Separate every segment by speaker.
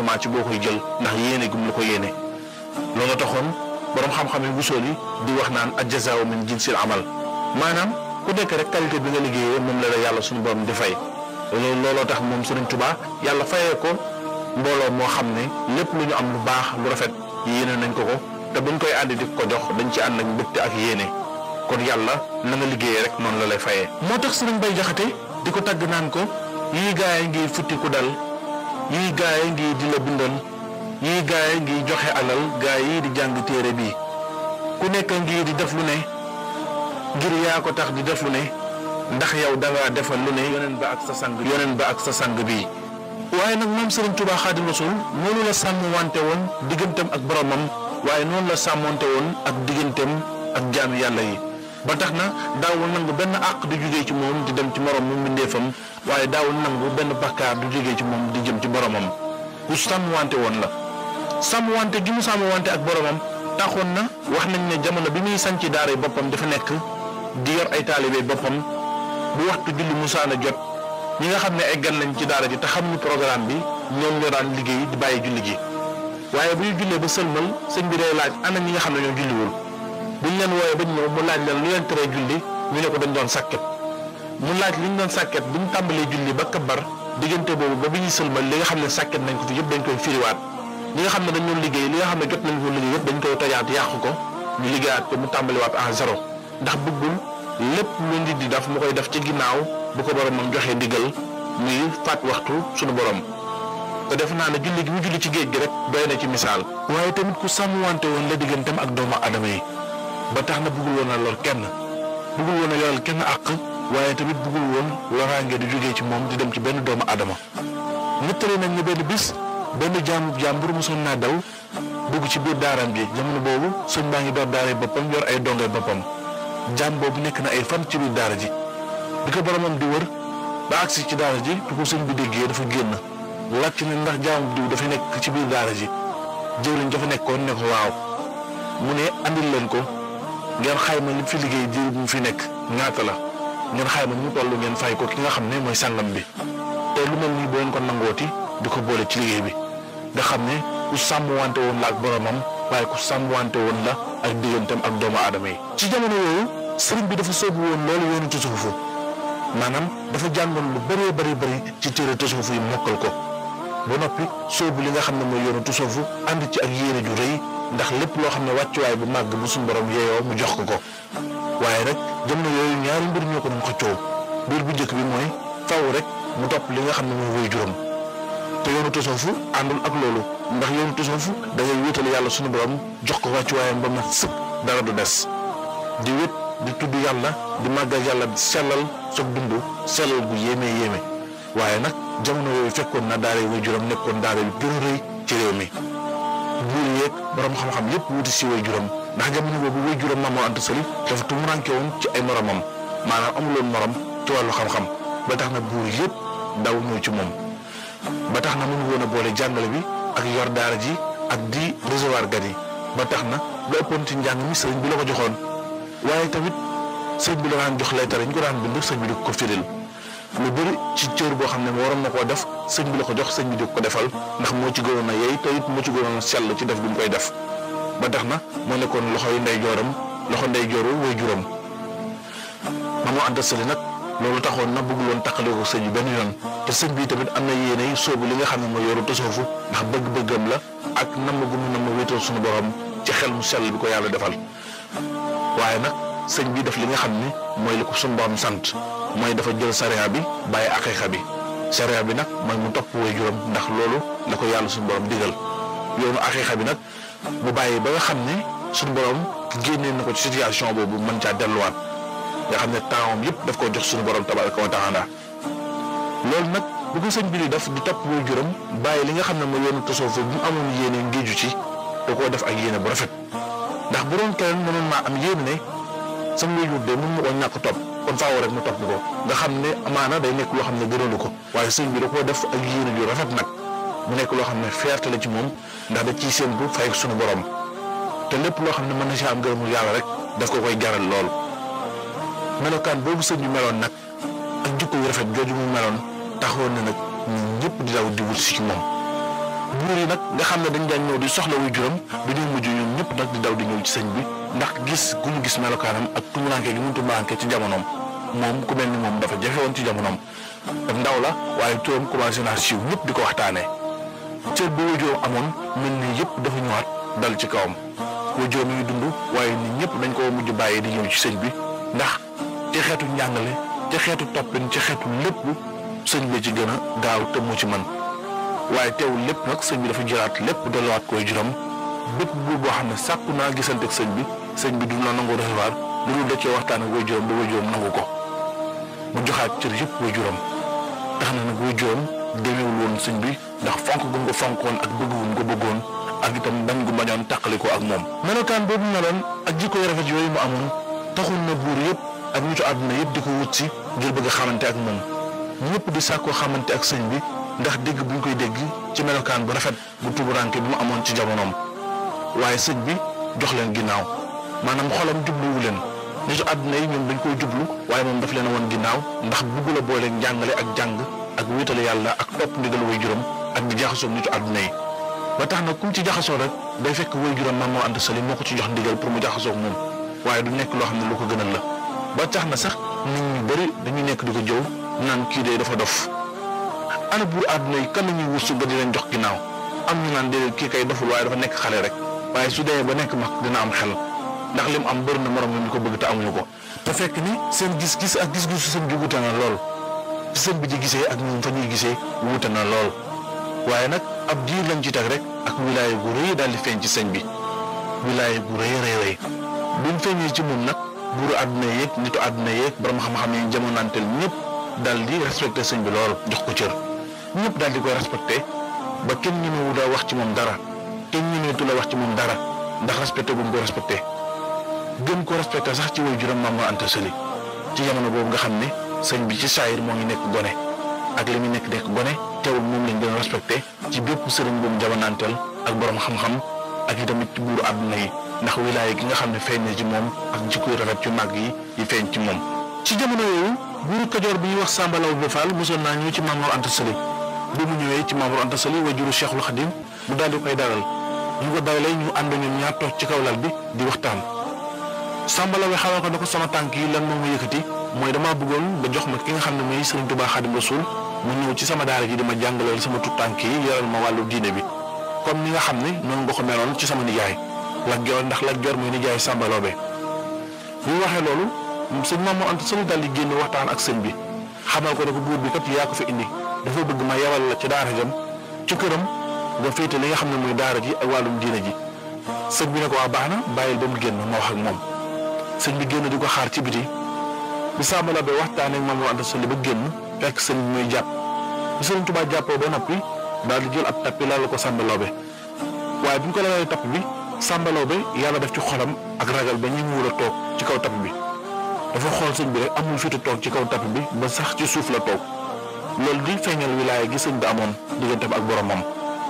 Speaker 1: seulement ci boo koy jël ndax yéene gum la ko yéene loolu taxoon borom xam-xam yi wusool yi di wax naan ajjazaaw min jinsil amal maanaam ku nekk rek qualité bi nga liggéeyee moom la la yàlla suñu borom di fay loolu looloo tax moom Sëriñ Tuubaa yàlla fayee ko mbooloo moo xam ne lépp lu ñu am lu baax lu rafet yéene nañ ko ko te buñ koy àndi di ko jox dañ ci ànd ak mbégte ak yéene kon yàlla na nga liggéeyee rek noonu la lay fayee. moo tax Sëriñ Bay Jaxate di ko tagg naan ko yii gaay ngi futti ku dal yii gaay ngi di la bindal yii gaay ngi joxe alal gaay yi di jàng téere bi ku nekk ngi di def lu ne ngir yaa ko tax di def lu ne ndax yow dangaa defal lu ne yoneen ba ak sa sang yoneen ba ak sa sang bii waaye nag moom Serigne Touba Xaadimu Rasuul noonu la sàmm wante woon digganteem ak boromam waaye noonu la sàmmonte woon ak digganteem ak jaami yàlla yi ba tax na daawul nangu benn àq du jógee ci moom di dem ci morom mu mbindeefam waaye daawul nangu benn bakkaar du jógee ci moom di jëm ci boromam ku sàmm wante woon la sàmm wante gi mu sàmm wante ak boromam taxoon na wax nañ ne jamono bi muy sanc daara boppam dafa nekk di yor ay taalibe boppam bu waxtu julli musaana jot ñi nga xam ne ay gan lañ ci daara ji te xamuñu programme bi ñoom ñoo daan liggéey di bàyyi julli gi waaye bu ñu jullee ba sëlmal sëñ bi day laaj ana ñi nga xam ne ñoo julliwul buñ leen wooyee ba ñëw mu laaj leen lu leen teree julli ñu ne ko dañ doon sàkket mu laaj li ñu doon sàkket bu ñu tàmbalee julli ba kabar diggante boobu ba bi ñuy sëlmal li nga xam ne sàkket nañ ko fi yëpp dañ koy firiwaat li nga xam ne dañ doon liggéey li nga xam ne jot nañ ko liggéey yëpp dañ koy tojaat yàqu ko ñu liggéeyaat ko mu tàmbaliwaat en zéro ndax bëggul lépp lu nit di def mu koy def ci ginnaaw bu ko boromam joxee ndigal muy faat waxtu sunu borom te def naa ne julli gi mu julli ci géej gi rek doy na ci misaal. waaye tamit ku sàmmwante woon la digganteem ak doomu adama yi ba tax na bëggul woon a lor kenn bëggul woon a yoral kenn àq waaye tamit bëggul woon loraange di jógee ci moom di dem ci benn doomu adama nettali nañ ne benn bis benn jaamu jàmbur mosoon naa daw dugg ci biir daaram ji jamono boobu sëñ baa ngi door daara boppam yor ay dongay boppam jaam boobu nekk na ay fan ci biir daara ji bi ko boromam di wër ba agsi ci daara ji du ko sëñ bi déggee dafa génn laajte ne ndax jaamu diw dafa nekk ci biir daara ji jëwriñ dafa nekkoon ne ko waaw mu ne andil leen ko ngeen xayma li fi liggéey diir bu mu fi nekk ñaata la ngeen xayma ñu toll ngeen fay ko ki nga xam ne mooy sàngam bi te lu mel nii boo leen ko nangooti di ko boole ci liggéey bi nga xam ne ku sàmm wante woon la ak boromam waaye ku sàmm wante woon la ak digganteem ak doomu aadama yi. ci jamono yooyu sëriñ bi dafa soobu woon loolu yoonu tasawufu maanaam dafa jàngoon lu bëree bëri bëri ci téere tasawufu yi mokkal ko ba noppi soobu li nga xam ne mooy yoonu tasawufu ànd ci ak yéene ju rëy ndax lépp loo xam ne wàccuwaay bu màgg bu suñu borom yeeyoo mu jox ko ko waaye rek jamono yooyu ñaari mbir ñoo ko doon xëccoo biir bu njëkk bi mooy faw rek mu topp li nga xam ne mooy woy juróom te yoonu tasawufu àndul ak loolu ndax yoonu tasawufu da ngay wéetal yàlla suñu borom jox ko wàccuwaayam ba mat sëpp dara du des di wét di tudd yàlla di màggal yàlla di sellal soog dund sellal gu yéeme yéeme waaye nag jamono yooyu fekkoon na daara way juróom nekkoon daara yu gën a rëy ci réew mi buur yeeg borom xam-xam yépp wuti si way juróom ndax jamono boobu way juróom Maam Mor Anta Sali dafa tumuranke woon ci ay moromam maanaam amuloon morom ci wàllu xam-xam ba tax na buur yépp daw ñëw ci moom ba tax na mënu woon a boole jàngale bi ak yor daara ji ak di recevoir gan yi ba tax na lu ëppoon ci njàng mi sëriñ bi la ko joxoon waaye tamit sëriñ bi la daan jox leetar yi ñu ko daan bind sëriñ bi di ko firil lu bëri ci cër boo xam ne waroon na koo def sëriñ bi la ko jox sëriñ bi di ko defal ndax moo ci gënoon a yey te it moo ci gënoon a sell ci def bi mu koy def ba tax na moo nekkoon loxo yu ndey jooram loxo ndey jooru way juróom Maam Mor Anta Sali nag loolu taxoon na bëgg loon taqale ko sëñ bi benn yoon te sëñ bi tamit am na yéene soobu li nga xam ne mooy yoru tasawufu ndax bëgg-bëggam la ak namm gu mu namm wéetal suñu borom ci xel mu sell bi ko yàlla defal waaye nag sëñ bi def li nga xam ne mooy li ko suñu borom sant mooy dafa jël sariya bi bàyyi aqiqa bi sariya bi nag mooy mu topp way juróom ndax loolu la ko yàlla suñu borom digal yoonu aqiqa bi nag mu bàyyi ba nga xam ne suñu borom génnee na ko ci situation boobu mën caa delluwaat nga xam ne tempsam yëpp daf koo jox suñu borom tabaraka wa taala loolu nag bu ko sëñ bi di def di topp way juróom bàyyi li nga xam ne mooy yoonu tasawuf bu mu amoon yéene ngéeju ci da koo def ak yéene bu rafet ndax bu doon keneen mënoon maa am yéene ne sama wéyjur de mun ma ko ñàkk topp kon faaw rek mu topp ko nga xam ne amaana day nekk loo xam ne gënalu ko waaye sëñ bi da koo def ak yéene ju rafet nag mu nekk loo xam ne fierté la ci moom ndax da ciy séentu fay suñu borom te lépp loo xam ne mën na si am gërëmul yàlla rek daf ko koy jaral lool. melokaan boobu sëñ bi meloon nag ak jikko yu rafet jooju mu meloon taxoon na nag ñun ñëpp di daw di wut si ci moom buur yi nag nga xam ne dañ daan ñëw di soxla wuy juróom dañoo mujj ñoom ñëpp nag di daw di ñëw ci sëñ bi ndax gis gu mu gis melokaanam ak tumuranke gi mu tumuranke ci jamonoom moom ku mel ni moom dafa jafe woon ci jamonoom ndaw la waaye turam commencé naa siiw ñëpp di ko waxtaanee cër bi wajuram amoon mel ni yëpp dafa ñëwaat dal ci kawam wajuram mi ngi dund waaye nit ñëpp dañ ko mujj bàyyi di ñëw ci sëñ bi ndax ci xeetu njàngale ci xeetu toppin ci xeetu lépp sëñ bi ci gën a gaaw te mu ci man waaye teewul lépp nag sëñ bi dafa jëlaat lépp delluwaat ko wajuram bépp buur boo xam ne sàkku naa gisante ak sëñ bi sëñ bi du la nangoo recevoir lu dul da cee waxtaan ak wajuram ba wajuram nangu ko mu joxaat cër yëpp wajuram tax na nag wajuram demeewul woon sëñ bi ndax fonk gu ko fonkoon ak bëgg gu ko bëggoon ak itam bañ gu bañoon tàqali ko ak moom. melokaan boobu meloon ak jikko yu rafet yooyu mu amoon taxul na buur yëpp ak nitu àdduna yëpp di ko wut si ngir bëgg a xamante ak moom ñëpp di sàkkoo xamante ak sëñ bi ndax dégg bu ñu koy dégg ci melokaan bu rafet bu tuburanke bi mu amoon ci jamonoom waaye sëñ bi jox leen ginnaaw maanaam xolam jubluwu leen nitu àdduna yi ñoom dañ koy jublu waaye moom daf leen a woon ginnaaw ndax bugg la boole njàngale ak jàng ak wéetale yàlla ak topp ndigal way juróom ak di jaxasoo nitu àdduna yi ba tax na kum ci jaxasoo rek day fekk way juróom Maam Mor Anta Sali moo ko ci jox ndigal pour mu jaxasoo moom waaye du nekk loo xam ne lu ko gënal la ba tax na sax nit ñu bëri dañuy nekk di ko jëw naan kii de dafa dof ana buur àdduna yi kan la ñuy wursu ba di leen jox ginnaaw am ñu naan déedéet kii kay doful waaye dafa nekk xale rek waaye su demee ba nekk mag dina am xel ndax lim am bëri na morom ñu ko bëgg te amuñu ko te fekk ni seen gis-gis ak gis-gisu sëñ bi wute na lool ci sëñ bi di gisee ak ñun fa ñuy gisee wute na lool waaye nag ab diir lañ ci teg rek ak wilaaye gu rëy daal di feeñ ci sëñ bi wilaaye gu rëy rëy rëy bi mu feeñee ci moom nag buuru àdduna yeeg nitu àdduna yeeg borom xam-xam yi jamonanteel ñëpp daal di respecté sëñ bi lool jox ko cër ñëpp daal di koy respecté ba kenn ñemewu daa wax ci moom dara kenn ñemeetu la wax ci moom dara ndax respecté bu mu ko respecté gën ko respecté sax ci way juróom Maam Mor Anta Sali ci jamono boobu nga xam ne sëñ bi ci saayir moo ngi nekk gone ak li muy nekk nekk gone teewul moom lañ gën a respecté ci bépp sëriñ bu mu jamonanteel ak borom xam-xam ak itamit ci buuru àdduna yi ndax wilaaya gi nga xam ne feeñ na ci moom ak jikko yu rafet yu màgg yi yi feeñ ci moom. ci jamono yooyu buuru Kajoor bi ñuy wax Samba Laobé Fall mosoon naa ñëw ci Maam Mor Anta Sali bi mu ñëwee ci Maam Mor Anta Sali wajuru Cheikhul Khadim mu daal di koy dalal ñu ko dalalee ñu ànd ñun ñaar toog ci kaw lal bi di waxtaan. Samba Laobé xamal ko ne ko sama tànk yi lan moo ma yëkkati mooy damaa bëggoon ba jox ma ki nga xam ne mooy Sëriñ Tuubaa Xadim Rasuul mu ñëw ci sama daara ji di ma jàngaleel sama tut tànk yi yoral ma wàllu diine bi comme ni nga xam ne noonu nga ko meloon ci sama nijaay Lat Joor ndax Lat Joor mooy nijaay Samba Laobé bi mu waxee loolu sëñ Maam Mor Anta Sali daal di génn waxtaan ak sëñ bi xamal ko ne ko buur bi kat yaa ko fi indi dafa bëgg ma yebal la ci daara jam ci këram nga féete li nga xam ne mooy daara ji ak wàllum diine ji sëñ bi ne ko waa baax na bàyyil ba mu génn ma wax ak moom sëñ bi génn di ko xaar ci biti bi Samba Laobé waxtaanee ak Maam Mor Anta Sali ba génn fekk sëñ bi muy jàpp bi sëriñ Tuubaa jàppoo ba noppi daal di jël ab tappi laal ko Samba Laobé waaye bi ñu ko laalee tapp bi Samba Laobé yàlla def ci xolam ak ragal ba ñu wul a toog ci kaw tapp bi dafa xool sëñ bi rek amul fitu toog ci kaw tapp bi ba sax ci suuf la toog loolu di feeñal wilaaya gi sëñ bi amoon digganteem ak boromam.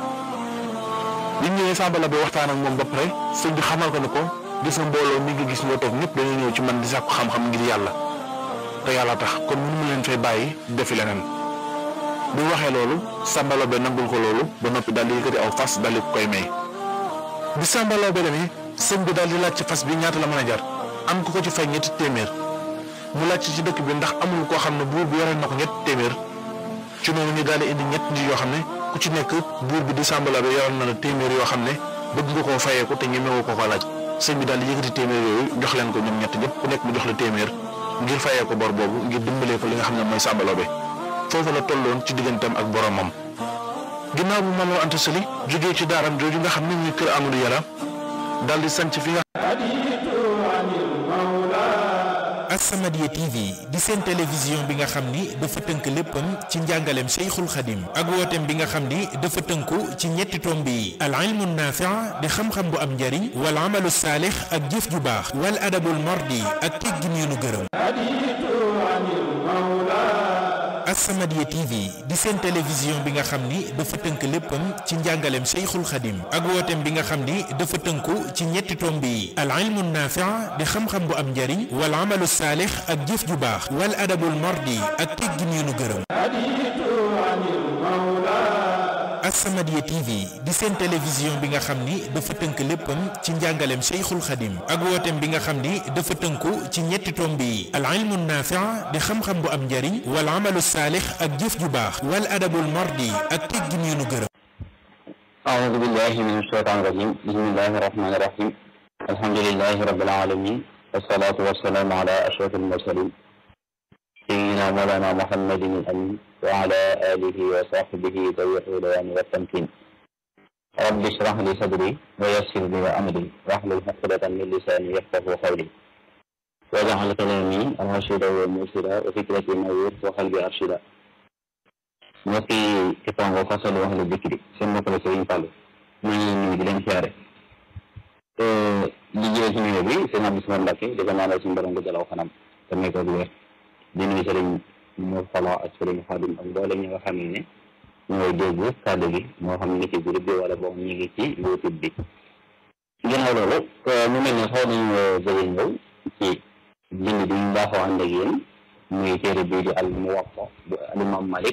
Speaker 1: bi ñëwee Samba Laobé waxtaan ak moom ba pare sëñ bi xamal ko ne ko gis nga mbooloo mi nga gis ñoo toog ñëpp dañuy ñëw ci man di sàkku xam-xam ngir yàlla te yàlla tax kon mënu ma leen fay bàyyi defi leneen. bi mu waxee loolu Samba Laobé nangul ko loolu ba noppi daal di yëkkati aw fas daal di ko koy may bi Samba Laobé demee sëñ bi daal di laaj ci fas bi ñaata la mën a jar am ku ko ci fay ñetti téeméer mu laaj ci dëkk bi ndax amul koo xam ne buur bi yoreel na ko ñetti téeméer ci noonu ñu daal di indi ñett nit yoo xam ne ku ci nekk buur bi di Samba Laobé yoreel na la téeméer yoo xam ne bëgg nga koo fayee ko te ñemewoo ko ko laaj sëñ bi daal di yëkkati téeméer yooyu jox leen ko ñoom ñett ñëpp ku nekk mu jox la téeméer ngir fayee ko bor boobu ngir dimbalee ko li nga xam ne mooy Samba Laobé foofu la tolloon ci digganteem ak boromam ginnaaw bu Maam Mor Anta Sali jógee ci daaram jooju nga xam ne muy kër Amadou Yàlla daal di sanc fi nga
Speaker 2: As-Samadiyya TV di seen télévision bi nga xam ni dafa tënk léppam ci njàngaleem Cheikhul Khadim ak wooteem bi nga xam ni dafa tënku ci ñetti tomb yi al ilmu naafi' di xam-xam bu am njariñ wal amalu saalix ak jëf ju baax wal adabul mardi ak teggin yu nu gërëm As-Samadiyya TV di seen télévision bi nga xam ni dafa tënk léppam ci njàngaleem Cheikhul Khadim ak wooteem bi nga xam ni dafa tënku ci ñetti tomb yi al ilmu naafi' di xam-xam bu am njariñ wal amalu saalix ak jëf ju baax wal adabul mardi ak teggin yu nu gërëm As-Samadiyya TV di seen télévision bi nga xam ni dafa tënk léppam ci njàngaleem Cheikhul Khadim ak wooteem bi nga xam ni dafa tënku ci ñetti tomb yi al ilmu naafi' di xam-xam bu am njariñ wal amalu saalix ak jëf ju baax wal adabul mardi ak teggin yu nu gërëm
Speaker 3: أعوذ بالله من الشيطان الرجيم بسم الله الرحمن الرحيم الحمد لله رب العالمين والصلاة والسلام على أشرف المرسلين سيدنا مولانا محمد الأمين وعلى آله وصحبه ذوي الرضوان والتمكين رب اشرح لي صدري ويسر لي أمري واحلل عقدة من لساني يفقه قولي واجعل كلامي راشدا ومرشدا وفكرتي نور وقلبي أرشدا mbokki Kipango Fasalu Ahlu Dikri seen mbokk la Sëriñ Fallu maa ngi leen nuyu di leen siyaare li jëlee ci nuyoo bi seen Abdou Samad Mbacke di ko ñaanal suñu borom ko jalaw xanam te may ko wér di nuyu Sëriñ Mor Fala ak Sëriñ Xaadim ak mboolem ñi nga xam ne ñooy dégg kàddu gi moo xam ne ci groupe bi wala boog ñu ngi ci YouTube bi ginnaaw loolu mu mel ne xaw nañu bëgg ñëw ci bind bi ñu baaxoo ànd ak yéen muy téere bii di al Muwatta bu al Imam Malik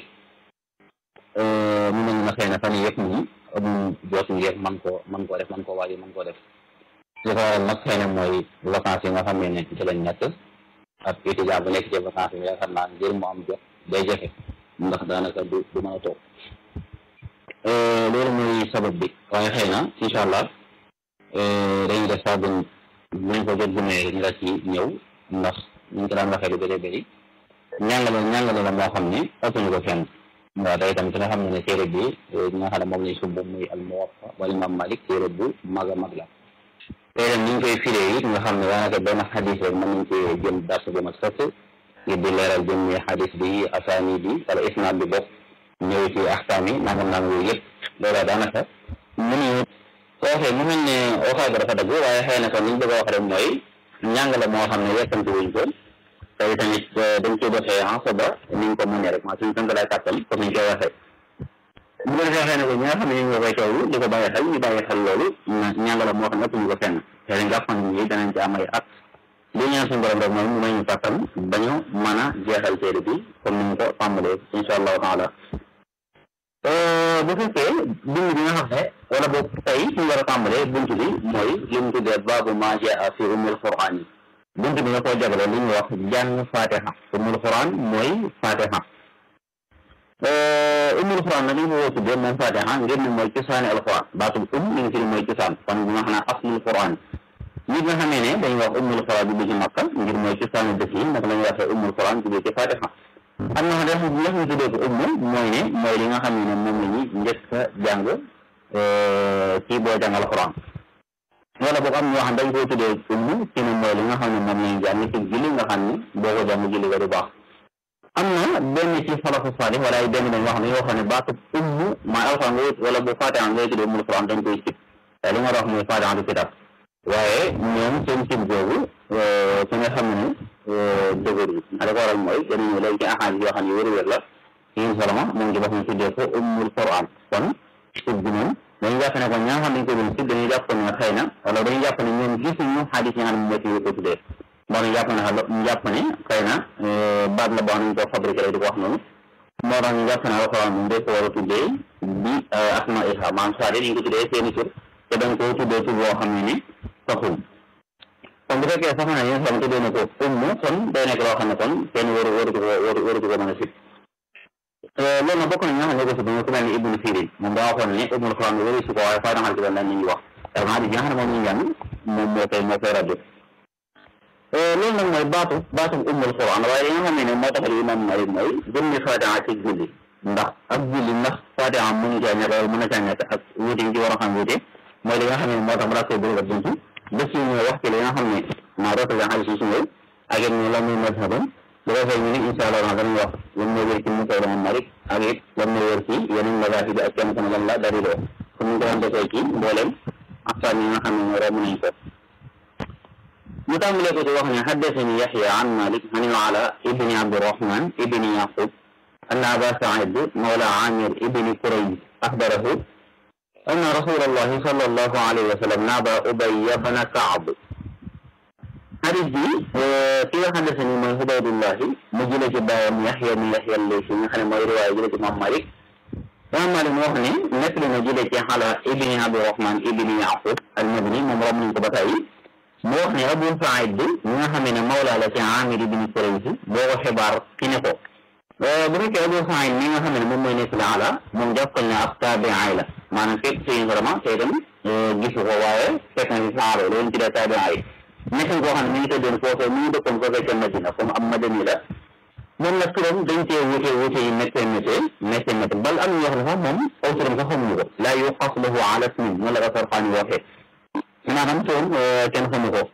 Speaker 3: mu mel na xëy na fan yii yëpp moom amuñ jot ngir man koo man koo def man koo waaj man koo def li ko waral nag xëy na mooy vacances yi nga xam ne ne ci lañ nekk ak étudiant bu nekk ci vacances yi yaakaar naa ngir mu am jot day jafe ndax daanaka du du mën a toog loolu mooy sabab bi waaye xëy na incha allah dañuy def sax buñ buñ ko jot bu ne ñu la ci ñëw ndax ñu ko daan waxee lu bëri bëri ñàngale ñàngale la moo xam ne ëppuñu ko fenn waaw day tam ki nga xam ne ne téere bi ñi nga xam ne moom lañ sumb muy al Muwatta wala Imam Malik téere bu mag a mag la téere ni ñu koy firee it nga xam ne daanaka benn xadis rek mën nañ ci jëm dars bu mat sëkk ngir di leeral jëmmi xadis bi asaani bi wala isnaad bi bokk ñëw ci axkaam yi nangam nangam yooyu yëpp loola daanaka mënuñu ko waxee mu mel ne waxaay ba dafa dagg waaye xëy na kon li ñu bëgg a wax rek mooy njàng la moo xam ne yekkanti wuñ ko tey tamit dañ koy defee en soba ni ñu ko mënee rek maa suñu tënk lay kàttan comme ni ñu koy waxee bu ko defee xëy na ko ñi nga xam ne ñu ngi koy teewlu di ko bàyyi xel ñu bàyyi xel loolu ñàngala moo xam ne ëpp ñu ko fenn te dañ jàpp ni danañ ci am ay at li ñaan suñu borom rek mooy mu may ñu kàttan bañu mën a jeexal téere bi comme ni ñu ko tàmbalee insha allahu taala bu fekkee bind bi nga xam ne wala boog tey suñu war a tàmbalee bunt bi mooy li mu tuddee baabu maa jaa fi umul quraan yi bunt bi nga koo jagale li ñuy wax jàng fatiha umul quran mooy fatiha umul quran nag ñu ko woo tuddee moom fatiha ngir ne mooy cosaani alquran baatul um mi ngi fi mooy cosaan kon bi nga xam ne aslul quran nit nga xamee ne dañuy wax umul quran bi ci makka ngir mooy cosaani dëkk yi nag la ñuy waxee umul quran tuddee ci fatiha am na xam ne ñu tuddee ko umm mooy ne mooy li nga xam ne moom la ñuy njëkk a jàng ci boo jàng alquran wala boog am ñoo xam dañ koy tuddee umm ci ne mooy li nga xam ne moom lañu jàng ci julli nga xam ne boo ko jàng julli ga du baax am na benn ci salafu salih wala ay benn dañ wax ne yoo xam ne baatu umm maay alxuraan ngay wala bu fatiha ngay tuddee ummul quran dañ koy sib te li nga wax mooy fatiha du kitab waaye ñoom seen sib googu ki nga xam ne dëgër yi a da ko waral mooy dañu ñëw léegi ci axaadis yoo xam ne wér-wér la yéen salama moom ci boppam tuddee ko ummul quran kon sib bi moom dañuy jàpp ne kon ñaa xam dañ ko doon sib dañuy jàpp ne xëy na wala dañuy jàpp ne ñoom gisuñu xadis yi nga xam ne moo ci ko tuddee moo tax jàpp ne ñu jàpp ne xëy na baat la boo xam ne ñu ko fabriqué rek di ko wax noonu moo tax ñu jàpp ne alxuraan moom dañ ko war a tuddee bi asma iha maanaam c'est-à-dire ñu ko tuddee seeni tur te dañ ko tuddee tur boo xam ne ni taxul kon bu fekkee sax na yéen xam tuddee na ko umm kon day nekk loo xam ne kon kenn waru waru ko waru waru ko mën a sib loolu nag bokk na ñoo xam ne ko si bi ku mel ni ibnu sirin moom daa waxoon ne ummul quran wari si ko waaye faa dangal ci doon lan ñuy wax parce que hadis yi nga xam ne moom ñu jàng moom moo koy moo koy rajo loolu nag mooy baatu baatu ummul quran waaye li nga xam ne moo tax imam Malik mooy jëmmi fatiha ci julli ndax ak julli ndax fatiha mënu caa ñàkk wala mën na caa ñàkk ak wuute yi ci war a xam wuute mooy li nga xam ne moo tax mu daa koy bëri ak buntu def ci ñëw wax ci li nga xam ne maa roota nga hadis yi si ñëw ak it ñu lan muy mazhabam bu ko defee ñu ne incha allah danañ wax lan mooy wér ci mu koy imam Malik ak it lan mooy wér ci yeneen mazahib bi ak kenn ku ne lan la daliloo comme ni ko doon defee ci mbooleem aftaan yi nga xam ne ñoo romb nañ ko mu tàmbalee ko ci wax ne haddasani Yaxya an Malik an al-Ala ibni Abdirahman ibni Yaqub anna Aba Saïd mawla Amir ibni Kurayb axbarahu anna rasulallahi sallallahu alayhi wa sallam naaba Ubay ibn Kaab xadis bi ki nga xam ne mooy Ubaydullahi mu jëlee ci baayam Yaxya mi Yaxya Laysi nga xam ne mooy riwaaya jëlee ci Imam Malik imam Malik mu wax ne nekk li na jëlee ci xala ibni Abdurahman ibni Yaqub al-Madani moom rom nañ ko ba tey mu wax ne Abu Saïd bi ñi nga xam ne mawla la ci Amir ibni Kurayz boo ko xibaar ki ne ko bu fekkee Abu Saïd mi nga xam ne moom mooy nekk la ala moom jàppal ne ab taabi'ay la maanaam fekk si vraiment te itam gisu ko waaye fekk na si saaba loolu ñu tuddee taabi'ay nekk koo xam ne mi ngi tëddoon foofu mi ngi dëkkoon foofu ca Madina comme am madani la moom nag turam dañ cee wute wute yi méttee méttee méttee méttee bal am ñoo xam ne sax moom aw turam sax xamuñu ko laa yuqas lahu ala ismin noonu la ko Sarxaani waxee maanaam turam kenn xamu ko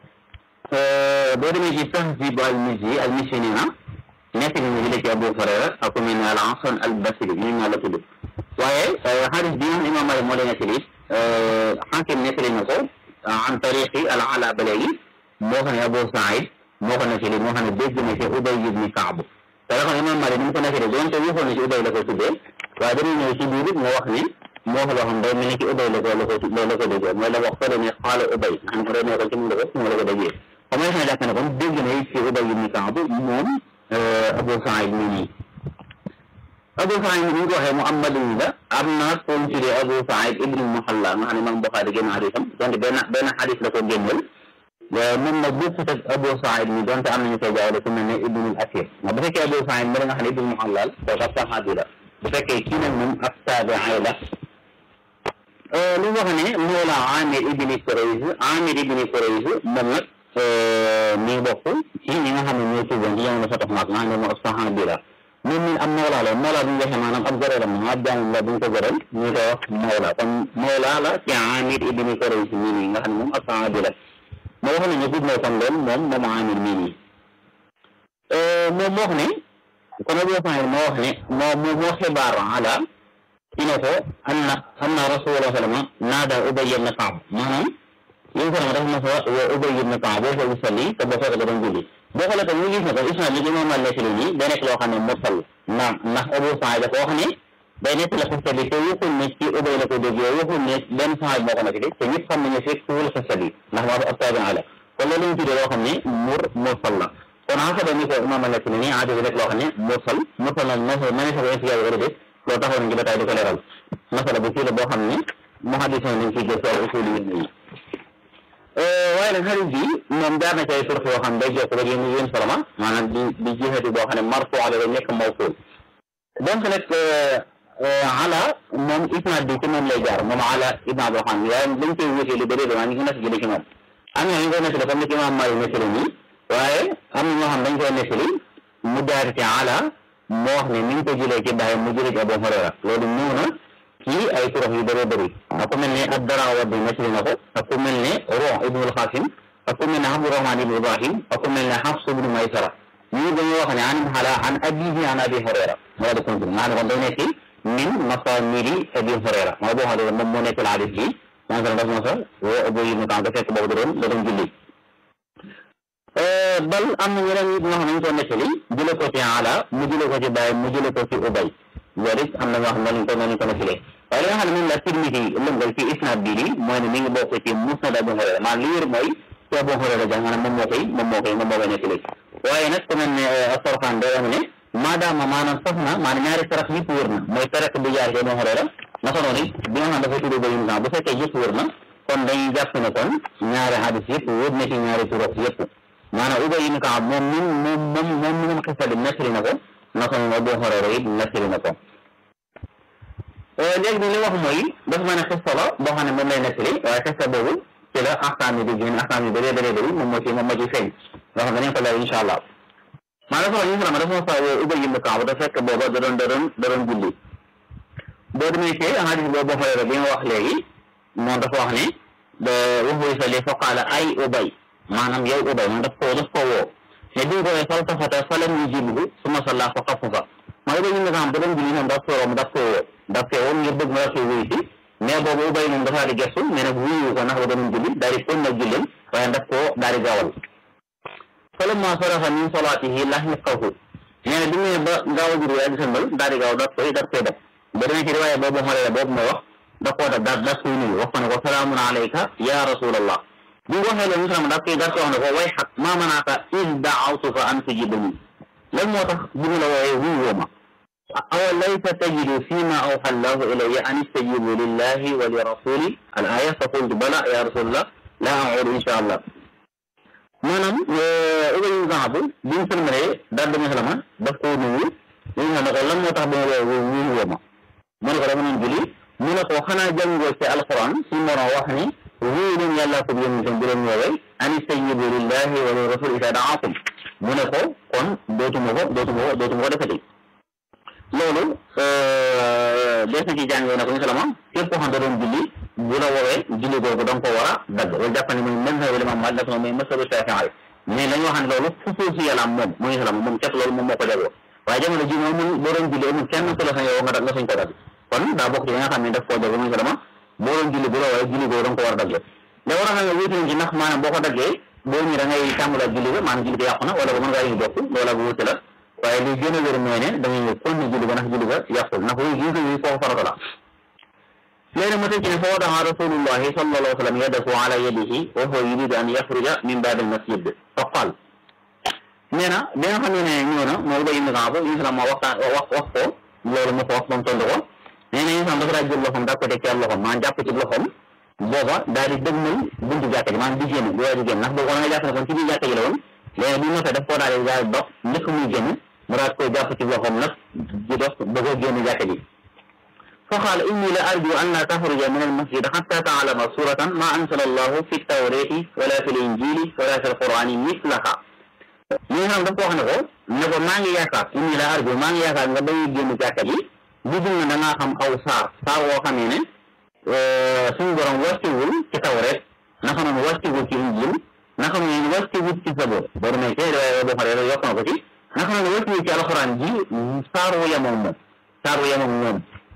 Speaker 3: boo demee ci Tahzib al-Mizzi al-Mizzi nee na nekk nañu jëlee ci Abu Hurayra ak ku mel ne al-Hasan al-Basri ñu ñoo la tudd waaye xadis bi nga xam ne Imaam Maalik moo leen nettali Xaakim nettali na ko an tariqi al-Ala ba léegi moo xam ne Abu Saïd moo ko nettali moo xam ne dégg na ci Ubay ibn Kaab te la xam ne Imaam Maalik ni mu ko nettali doonte waxoon na ci Ubay la ko tuddee waaye dañuy ñëw ci biir moo wax ne moo ko loo xam day mel ni ci Ubay la ko la ko la ko déggee mooy la wax fële ne xaala Ubay nga xam ne day nekkal ci mu la ko mu la ko déggee xam nga xam ne jàpp ne kon dégg na ci Ubay ibn Kaab moom Abu Saïd mi nii Abu Saïd mi ni ñu ko waxee mu am madani la am na ko ñu tuddee Abu Saïd ibn Muhalla nga xam ne Imaam Buxaari génn xadisam donte benn benn xadis la ko génneel moom nag bokkut ak Abu Saïd mi donte am nañu koy jaawale ku mel ne Ibnul Asir ndax bu fekkee Abu Saïd mi nga xam ne ibn Muhallal kooku ab saxaabi la bu fekkee kii nag moom ab taabi'i la lu wax ne mawla Amir ibn Kurayz Amir ibn Kurayz moom nag mi ngi bokk ci ñi nga xam ne ñoo tuuboon ci jamono Fatax Makka nga xam ne moom ab saxaabi la moom mi am mawla la mawla bu ñu waxee maanaam ab goreel am ab jaam la bu ñu ko goreel ñu koy wax mawla kon mawla la ci Amir ibn Kurayz mii nii nga xam ne moom ab saxaabi la moo wax ne ñu gudd na kon lool moom moom Amir mii nii moom moo wax ne kon Abu Saïd moo wax ne moo moo moo xibaar ala ci ne ko anna anna Rasulullah sallama naada Ubay ibn Kaab maanaam yéen sallama dafa mas a woo Ubay ibn Kaab boo ko salli te boo fekk da doon julli boo xoolee tam ñu gis ne ko isnaad bi Imaam Maalik nekk nii day nekk loo xam ne mursal naam ndax Abu Saïd dafa wax ne day nekk la xista bi te waxul ne ci Ubay la ko déggee waxul ne benn saxaab moo ko nekk te ñëpp xam nañu fekk wul xista bi ndax moo ab taabi'i la kon loolu ñu tuddee loo xam ne mur mursal la kon xasaba ni ko Imaam Maalik nekk nii aada bi rek loo xam ne mursal mursal nag moo ma ne sa ko insiyaay wala déet loolu taxaw nañ ci ba tey di ko leeral masala bu fii la boo xam ne muhaddis nañ ciy gëstu ak usul yi waaye nag xarit bi moom jaar na ci ay turux yoo xam day jokk ba yéen yéen soloma maanaam di di jiixati boo xam ne marfu la ba nekk mawsuul donc nag ala moom isnaad bi ci moom lay jaar moom ala ibn Abdurahmaan waaye dañ koy wutee lu bëri damaa ñu ngi nekk jëlee ci moom am na ñu koy nettali comme ni ci Imaam Maalik nettali nii waaye am na ñoo xam dañ koy nettali mu jaar ci ala moo wax ne ni ñu ko jëlee ci bàyyi mu jëlee ci Abu Hurayra loolu ñëw na ci ay turux yu bëree bëri ak ku mel ne ad-Darawardi nettali na ko ak ku mel ne Ruh ibnul Qasim ak ku mel ne Abdurahmaan ibn Ibrahim ak ku mel ne Hafs ibn Maysara ñu dañuy wax ne an xala an abihi an Abi Hurayra moo di continue maanaam kon day nekk min masaanidi Abi Hurayra moo boo xam ne moom moo nekk la hadis bi maa ngi daf ma sa woo Ubay ibn Kaab da fekk boobu da doon da doon julli bal am na ñeneen nit ñoo xam ne ñu ko nettali jële ko ci ala mu jële ko ci Baay mu jële ko ci Ubay loolu it am na ñoo xam ne ko noonu ko nettalee waaye li nga xam ne moom la Tirmidi lëngal ci isnaad bii nii mooy ne mi ngi bokk ci musnad Abu Hurayra maanaam li wér mooy ci Abu Hurayra jàng maanaam moom moo koy moom moo koy moom moo koy nettali waaye nag ku mel ne Sorxaan day wax ne maadaama maanaam sax na maanaam ñaari sarax yëpp wér na mooy sarax bi jaar ci Abu Hurayra naka noonu it bi nga xam dafa tudd ba yum bu fekkee yëpp wér na kon dañuy jàpp ne kon ñaari hadis yëpp wér na ci ñaari turox yëpp maanaam Ubay ibn Kaab moom min moom moom moom mi moom xista bi nettali na ko naka noonu Abu Hurayra it nettali na ko léegi li wax mooy dafa mën a xista la boo xam ne moom lay nettali waaye xista boobu ci la axkaam yi di génn axkaam yi bëree bëree bëri moom moo ci moom moo ci feeñ loo xam ne dañu ko leer incha allah maa dafa ñu sama dafa sa woo Ubay ibn Kaab da fekk booba da doon da doon da doon julli boo demee ci hadis boobu Hurayra bi nga wax léegi moom dafa wax ne da waxuy sa li fa qaala ay Ubay maanaam yow Ubay moom daf koo daf koo woo ne bi nga ko woo faltafata falam yujibhu summa salla fa xafufa ma Ubay ibn Kaab da doon julli moom daf koo daf koo woo daf koo woo ngir bëgg mu daf koy wuyu si mais boobu Ubay moom dafa di gestu mais nag wuyu ko ndax ba doon julli daal di kon nag julleen waaye daf koo daal di gaawal falamma sarafa min salaatihi lahiqahu nee na bi mu ne ba gaaw a jur yaa di sëmbal daal di gaaw daf koy daf koy def ba demee ci riwaaya boobu xoolee boobu ma wax da koo def daal daf koy nuyu wax ko ne ko salaamun alayka ya rasulallah bi nga waxee loolu ñu daf koy daf koy wax ne ko way xaq maa manaaka in daawtuka an tujibani lan moo tax bi mu la wooyee wuyu woo ma aw laysa tajidu fima awxa allahu ilayya an istajibu lillahi wa li rasuli al aya fa qultu bala ya rasulallah la audu insha allah maanaam Ubay ibn Kaab bi mu sëlmalee daal dama xelama daf koo nuyu li nga xam ne ko lan moo tax ba nga woo wuyu woo ma mu ne ko dama doon julli mu ne ko xanaa jàngoo ci alquran si moroom wax ni wuyu leen yàllaa ko yónni bu leen woowee an istajibu lillahi wa li rasul isa daakum mu ne ko kon dootuma ko dootuma ko dootuma ko defati loolu des na ci jàngee ne ko ñu salama képp koo xam da doon julli bu la woowee julli googu da nga ko war a dagg loolu jàpp ne mooy mazhabu Imam Maalik dafa mooy mazhabu Shaafi'i mais la ñu wax ne loolu xusuusi yàlla am moom mooy salama moom képp loolu moom moo ko jagoo waaye jamono ji moom mun boo doon julli amul kenn ku la sañ yow nga nga sañ ko dagg kon daa bokk ci nga xam ne daf koo jagoo muy salama boo doon julli bu la woowee julli googu da nga ko war a dagg da war a xam ne wuute nañ ci ndax maanaam boo ko daggee boo ñëwee da ngay tàmbalaat julli ba maanaam julli ko yàqu na wala ba mën ngaa ñu bokk loolu ak wuute la waaye li gën a wér mooy ne da ngay kon ne julli ba ndax julli ba yàqul ndax wuyu gis nga kooku farata la léegi mu tëj ci ne fa wada'a rasulullahi sallallahu alayhi wa sallam yadahu ala yadihi wa huwa yuridu an yaxruja min baabil masjid fa qaal nee na bi nga xam ne ñëw na moo Ubay ibn Kaab islam moo waxtaan wax wax ko loolu mu ko wax ba mu tontu ko nee na islam dafa daa jël loxoom daa ko teg ci loxoom maanaam jàpp ci loxoom booba daal di dëgmal buntu jàkka ji maanaam di génn di waay di génn ndax boobu nga jàpp ne kon ci biir jàkka ji la woon léegi bi noppee daf koo daal di daal dox njëkk muy génn mu daal koy jàpp ci loxoom nag di dox ba ko génn jàkka ji fa qaala inni la arju an la taxruja min al masjid xatta taalama suratan ma ansala allahu fi tawrati wala fi l injili wala fi l qurani mislaha li nga xam daf ko wax ne ko ne ko maa ngi yaakaar inni la arju maa ngi yaakaar nga bañuy génn jàkka ji bu dul na da ngaa xam aw saar saar woo xamee ne suñu borom wàccewul ci tawret naka noonu wàccewul ci injil naka noonu wàccewul ci sabor boo demee ci riwaaya boo xoolee yokk na ko ci naka noonu wàccewul ci alxuraan ji saar wu yemoom moom saar wu yemoom moom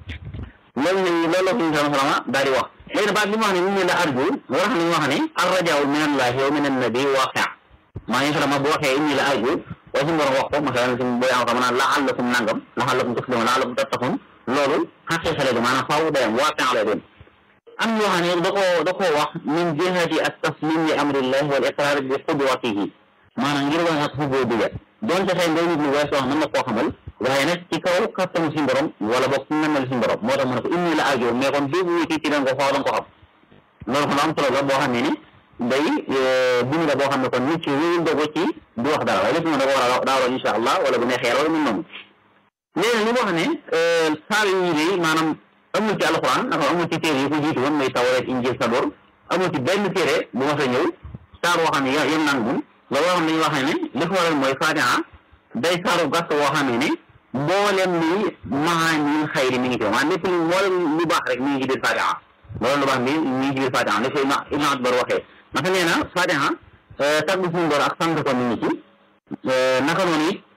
Speaker 3: loolu la loolu la suñu sama salama daal di wax léegi baat li mu wax ne ñu ne la arju wax ne ñu wax ne arrajaaw min allahi wa min annabi waaqi maa ngi salama bu waxee inni la arju waaye suñu borom wax ko masalan suñu boo yaa xam naan la'allakum nangam la'allakum tuslimun la'allakum tattaqun loolu xaqiiqa lay doon maanaam faaw day am waaqi lay doon am ñoo xam ne da koo da koo wax min jihati at taslim li amrillahi wal iqrar bi qudwatihi maanaam ngir wane ak xuboo diga doonte xëy ndaw nit lu wees wax mën na koo xamal waaye nag ci kaw kattanu si borom wala boog namel si borom moo tax mu ne ko inni la arjo mais kon dégg wuti ci da nga ko faaw da nga ko xam loolu kon am solo la boo xam ne ni day bind la boo xam ne kon nit ki wéyul dogo ci du wax dara waaye lépp moom da ko war a daa waroon insha allah wala bu neexee wala mun noonu léegi li mu wax ne saar yi day maanaam amul ci alxuraan naka amul ci téere yi ko jiitu woon muy tawreet injil sabor amul ci benn téere bu ma sa ñëw saar woo xam ne yem naan gun loolu wax dañuy wax ne li ko waral mooy fatiha day saaru gàtt woo xam ne mboolem li maanil xayri mi ngi ci maanaam lépp lu mboolem lu baax rek mi ngi ci biir fatiha loolu lu baax mi mi ngi ci biir fatiha li ko Ibn Akbar waxee naka nee na fatiha tagg suñu bor ak sant ko mi ngi ci naka noonu it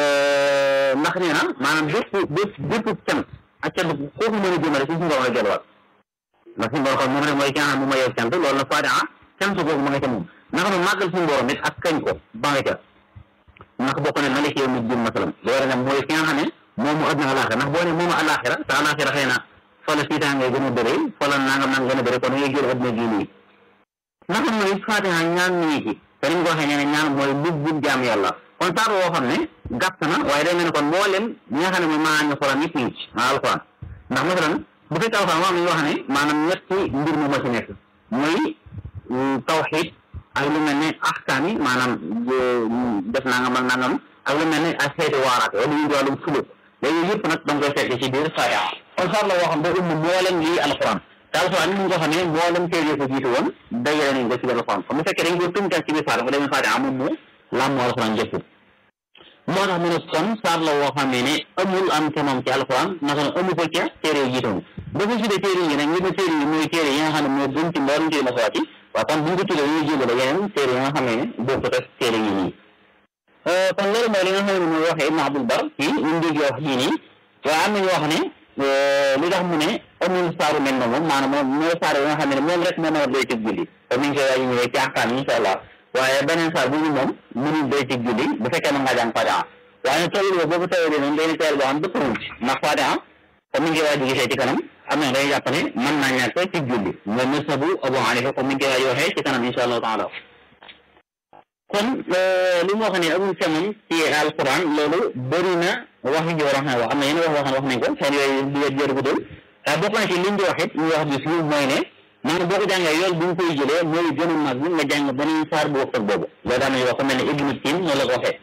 Speaker 3: ndax nee na maanaam bépp bépp bépp cant ak cant kooku mën a jëmale ci suñu borom la delluwaat ndax suñu borom kon moom rek mooy ki nga xam ne mooy yow cant loolu nag fatiha cant kooku ma nga ca moom naka noonu màggal suñu borom it ak kañ ko ba nga ca ndax bokk ne malik yow mi jëm masalam li war a ne mooy ki nga xam ne moom mu àdduna alaxira ndax boo ne moomu alaxira te alaxira xëy na fa la siitaan ngay gën a bëree fa la nangam nangam gën a bëree kon ngay jël àdduna gii nii naka mooy fatiha ñaan mi ngi ci te ni mu ko waxee nee na ñaan mooy lub bub jaam yàlla kon saar woo xam ne gàtt na waaye day mel ne kon mboolem ñi nga xam ne mooy maanaam alxuraan yëpp ngi ci maa alxuraan ndax masalan bu fekkee alxuraan moom la ñu wax ne maanaam ñetti mbir mu ma ci nekk mooy tawxid ak lu mel ne axkaam yi maanaam def nangam ak nangam ak lu mel ne ak xeeti waaraate wala ñu wàllum suluk léegi yëpp nag da nga koy fekk ci biir fatiha kon saar la woo xam ne umb mboolem lii alxuraan te alxuraan ni ñu ko xam ne mboolem téere ko jiitu woon dajale nañ ko ci biir alxuraan kon bu fekkee dañ ko tënkal ci biir fatiha mu demee fatiha moom mu làmmu alxuraan jëpp moo tax mu ne kon saar la woo xam ne amul am ca moom ci alxuraan naka la amu ko ca téere yi jiitoon ba ko tuddee téere yi nag ñu ne téere yi mooy téere yi nga xam ne moo gën ci mboolem téere masawaat yi waaw kon bu ñu ko tuddee ñu jébale yeneen téere yi nga xam ne bokkut ak téere yi nii kon loolu mooy li nga xam ne mooy waxee Ibn Abdul Bar ci ñu dégg wax jii nii waaye am nañu wax ne li tax mu ne amul saaru mel na moom maanaam moom mooy saar yi nga xam ne moom rek moo mën a doy ci julli comme ni ñu koy waaj ñëwee ci axkaam insha allah waaye beneen saar bu ñu moom mënul doy ci julli bu fekkee na ngaa jàng Fatiha waaye nag tawil boobu tawil noonu day teel boo xam dëpp ruuj ndax Fatiha comme ni ñu koy waaj gisee ci kanam am na day jàpp ne mën naa ñàkk ci julli mooy masabu Abu Hanifa comme ni ñu koy waaj waxee ci kanam insha allahu taala kon li mu wax ne amul semam ci alquran loolu bëri na wax yi war a xam wax am na yenn wax wax wax nañ ko seen yooyu di wet jër guddul waaye bokk na ci liñ di wax it ñu wax bi fii mooy ne maanaam boo ko jàngee yool bi nga koy jëlee mooy gën a mag nga jàng beneen saar bu wax ak boobu loolu daan nañu wax ko mel ne Ibnu Tin noonu la ko waxee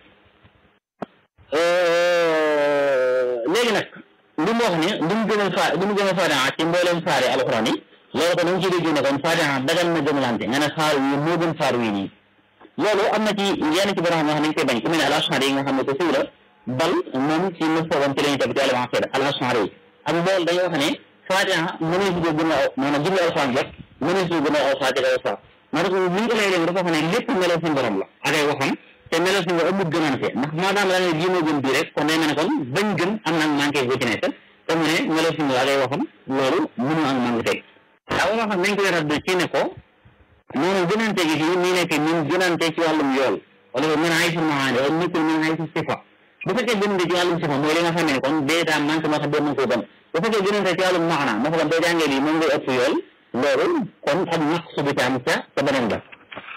Speaker 3: léegi nag li mu wax ne li mu gën a fa li mu gën a fatiha ci mbooleem saari alxuraan yi loolu ko da nga ciy dégg ne kon fatiha dagal na gëmalante nga ne saar wi moo gën saar wi nii loolu am na ci yenn ci borom xam ne dañ koy bañ ku mel ne al-Ash'ari yi nga xam ne ko siw la bal moom ci mustawam ci lañu teg ci al-Aqida al-Ash'ari yi ak mbool dañuy wax ne fatiha mënees ko gën a aw maanaam jublu alxuraan rek mënees ko gën a aw fatiha aw saar maanaam li ñu ko lay dégg dafa wax ne lépp meloo suñu borom la ak ay waxam te meloo suñu borom amul gënante ndax maanaam la ne bii moo gën bii rek kon day mel ne kon bañ gën am nag manqué bu ci nekk te mu ne meloo suñu borom ak ay waxam loolu mënu am manqué teg daa wax xam nañ ko yarat ci ne ko noonu gënante gi fii nii nekk ñun gënante ci wàllum yool wala min haysu maani wala nekkul min haysu sifa bu fekkee gënante ci wàllum sifa mooy li nga xam ne kon dèjà manqué moo tax doo mën koo gën bu fekkee gënante ci wàllum maana moo xam boo jàngee lii moom ngay ëpp yool loolu kon ak naqsu bi am ca ca beneen ba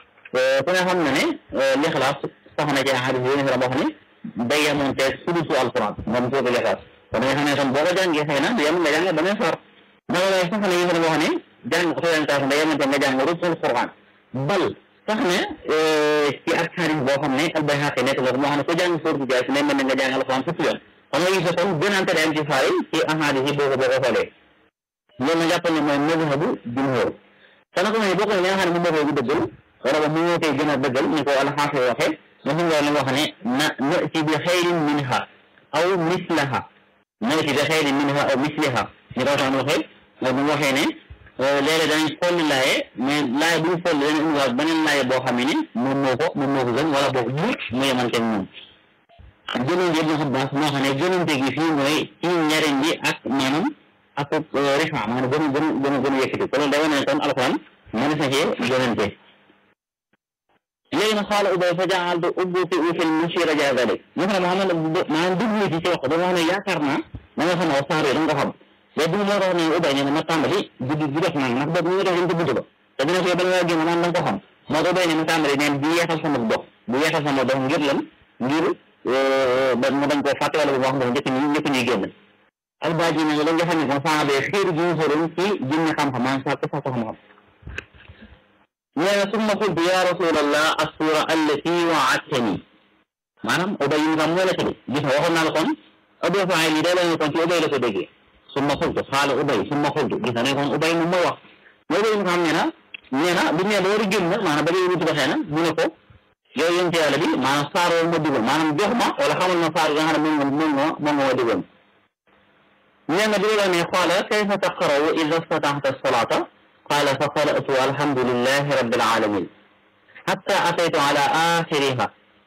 Speaker 3: ku ne xam na ne lixlaas sax na ci xadis yi nga wax ne day yemoon te sudusu alquran moom suutu lixlaas kon nga xam ne kon boo ko jàngee xëy na yem nga jàng beneen sar dama lay sax na yi nga wax ne jàng orientation day yemoon te nga jàng rusul quran bal sax ne ci ak xadis boo xam ne albayhaqi nekk na ko moo xam ne ko jàng suurtu jaay si ne mel ne nga jàng alquran fukki yoon kon nga gis kon gënante day am ci saar yi ci ahadis yi boo ko boo ko xoolee loolu nag jàppal ne mooy mazhabu jumhur te nag mooy bokk na li nga xam ne moom moo koy dëggal wala ba mu moo koy gën a dëggal ni ko alxaafis waxee ma fi nga wax ne na nati bi xayrin minha aw mislaha nati bi xayrin minha aw misliha ni ko waxtaan waxee mooy bu mu waxee ne léeg-léeg danañ folli laaye mais laaye bu ñu folli dañu indiwaat beneen laaye boo xam ne moom moo ko moom moo ko gën wala boog mu mu yemante moom gënante bi xam baas moo xam ne gënante gi fii mooy ci njariñ bi ak maanaam ak rifa maanaam gën a gën a gën a gën a yëkkati kon day wane ne kon alxuraan mën na cee gënante léegi nag xaala ubay fa jaaltu ubbuti ufil musira ja dalik ñu xam ne Muhammad maanaam dugg ci ci wax dama wax ne yaakaar naa da nga xam ne saar yi da nga ko xam léegi bu moo tax ne ubay ne ma tàmbali guddi gi def nag ndax boobu ñu ngi def dañ ko bunt ba te dina ko ba nga génn naan da nga ko xam moo ko ubay ne ma tàmbali neen di yeexal sama dox di yeexal sama dox ngir lan ngir ba ma bañ koo fàtte wala bu wax ndox njëkk ñi njëkk ñuy génn albaaji nag la nga xam ne kon saxaaba yi xiir gi ñu xoroon ci jëmmi xam-xam maanaam sàkk sàkk xam-xam nee na summa qultu ya rasulallah assura allati waadtani maanaam ubay yi xam mooy la ko de gis nga waxoon naa la kon ubay faay lii day la kon ci ubay la ko déggee summa qultu xaala ubay summa qultu gis nga ne kon ubay moom mooy wax mooy ubay yi xam ne na nee na bu ñu nee ba war a génn maanaam ba léegi wutu ba xëy na mu ne ko yow yéen ci yàlla bi maanaam saar woo ma digal maanaam jox ma wala xamal ma saar yi nga xam ne moom moom moom moom ma digal nee na bi la ne qaala kayfa taqra'u idha iftataxta as-salaata qaala fa qara'tu alhamdulillahi rabbil alamin hatta ataytu ala akhiriha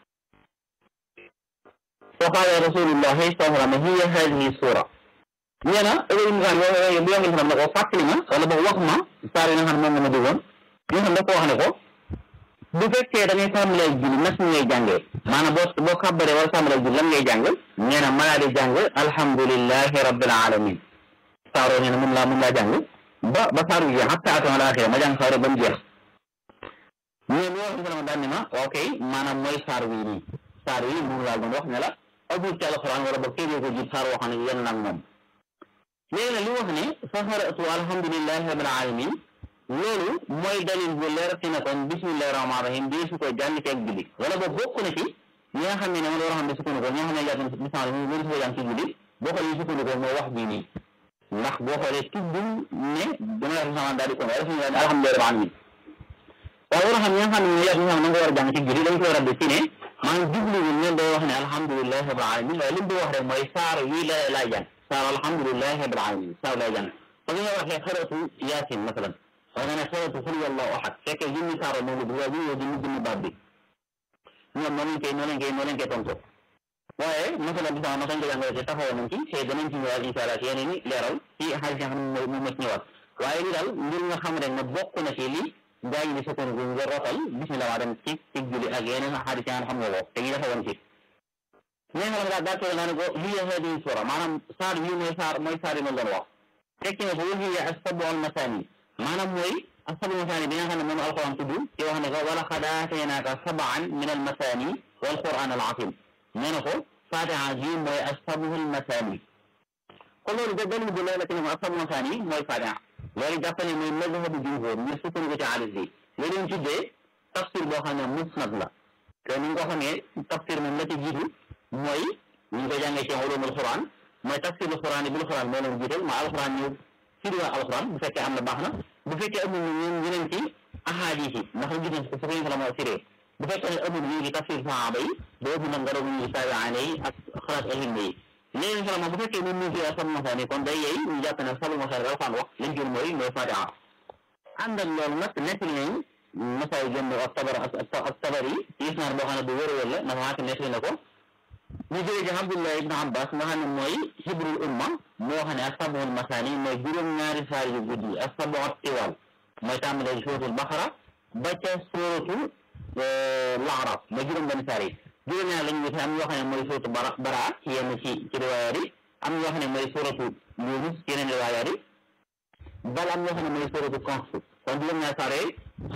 Speaker 3: fa qaala rasulullahi sallallahu alayhi wa sallam hiya hadihi sura nee na Ibrahima Sane boo boo yoo xam ne ko fàttali ma wala boog wax ma saar yi nga xam ne moom nga ma digoon ñu xam dafa wax ne ko bu fekkee da ngay tàmbalee julli nas mi ngay jàngee maanaam boo boo xàbbaree wala tàmbalee julli lan ngay jàng nee na ma laa di jàng alhamdulillahi rabbil alamin saaroo nee na mun laa mun laa jàng ba ba saaru jeex hatta atama la axira ma jàng saaro ba mu jeex mais lu wax sama daan ne ma waaw kay maanaam mooy saar wi nii saar wi moom laa doon wax ne la abul ci alxuraan wala ba kéegee ko jib saar woo xam ne yéen nag moom léegi nag li wax ne fa qara'tu alhamdulillahi rabbil alamin loolu mooy dalil bu leer ci ne kon bismillahi rahmaani rahim bii su ko jàng ci ak julli wala ba bokk na ci ñi nga xam ne ne man war a xam ne sukkandikoo ñi nga xam ne jàpp bismillah mënu su ko jàng ci julli boo xoolee sukkandikoo mooy wax bii nii ndax boo xoolee tuddul ne dama la sama daal di ko waaye suñu alhamdulillahi rabbil alamin waaye war a xam ñi nga xam ne yàpp ñi nga xam ne nga war a jàng ci julli dañ ko war a def ci ne maanaam jubluwul ne day wax ne alhamdulillahi rabbil alamin waaye li mu wax rek mooy saar yi la laay jàng saar alhamdulillahi rabbil alamin saar lay jàng comme ni nga waxee xaratu yaasin masalan waaye nga ne xaratu xul wallahu ahad fekkee jëmmi saaro moom la waaye ñu jëmmi jëmmi baat bi ñoom noonu lañ koy noonu lañ koy noonu lañ koy tontu waaye masalan bi sama masalan ko jàngale te taxawoon nañ ci te danañ ci ñëwaat incha allah ci yeneen i leeral ci xaalis yi nga xam ne moom ma ci ñëwaat waaye li daal ngir nga xam rek ne bokk na ci li gaa yi di sukkandiku nga rotal bismillah waa dem ci ci julli ak yeneen xaalis yi nga xam nga ko te ñu defawoon ci ñi nga xam ne daal gàttal naa ne ko hiya hadihi sura maanaam saar yi mooy saar mooy saar yi ma doon wax tekki ne ko wa hiya as-sab'u al-masaani maanaam mooy asabul masaani bi nga xam ne moom alquran tudd ci wax ne ko wala xad aataynaaka sab'an min al masaani wal quran al azim nee na ko fatiha ji mooy asabul masaani kon loolu da dalil bu leer ci ne asabul masaani mooy fatiha loolu jàpp ne mooy mazhabu jumhur ñu sukkandiku ci hadis bi loolu ñu tuddee tafsir boo xam ne musnad la te ni nga ko xamee tafsir moom la ci jiitu mooy ñu ngi ko jàngee ci ulumul quran mooy tafsirul quran bil quran moo leen jiital ma alquran ñëw firi waa alquran bu fekkee am na baax na bu fekkee amul ñu ñeneen ci ahadis yi ndax gis nañ ko fu ñu ko la moo firee bu fekkee ne amul ñu ngi tafsir sahaaba yi boobu nag nga doog ñu ngi taabiaane yi ak xalaat ilmi yi léegi sala bu fekkee ni ñu fi sabul masaani kon day yey ñu jàpp ne sabul masaani alquran wax lañ jël mooy mooy fatiha ànd ak loolu nag nekk nañ masaay jënd ak tabar ak tabar yi ci isnaar boo xam ne bu wér wér la ndax xaati nekk na ko ñu jógee ci Abdullah ibn Abbas nga xam ne mooy hibrul umma moo xam ne ak sabul masaani mooy juróom-ñaari saar yu guddi ak sabu tiwal mooy tàmbalee ci suratul Baqara ba ca suratul Laaraf mooy juróom-benn saar yi juróom-ñaar lañu wute am yoo xam ne mooy suratu bara bara ci yenn ci ci riwaayaat yi am yoo xam ne mooy suratu Yunus ci yeneen riwaayaat yi bal am yoo xam ne mooy suratu Kahf kon juróom-ñaar saar yooyu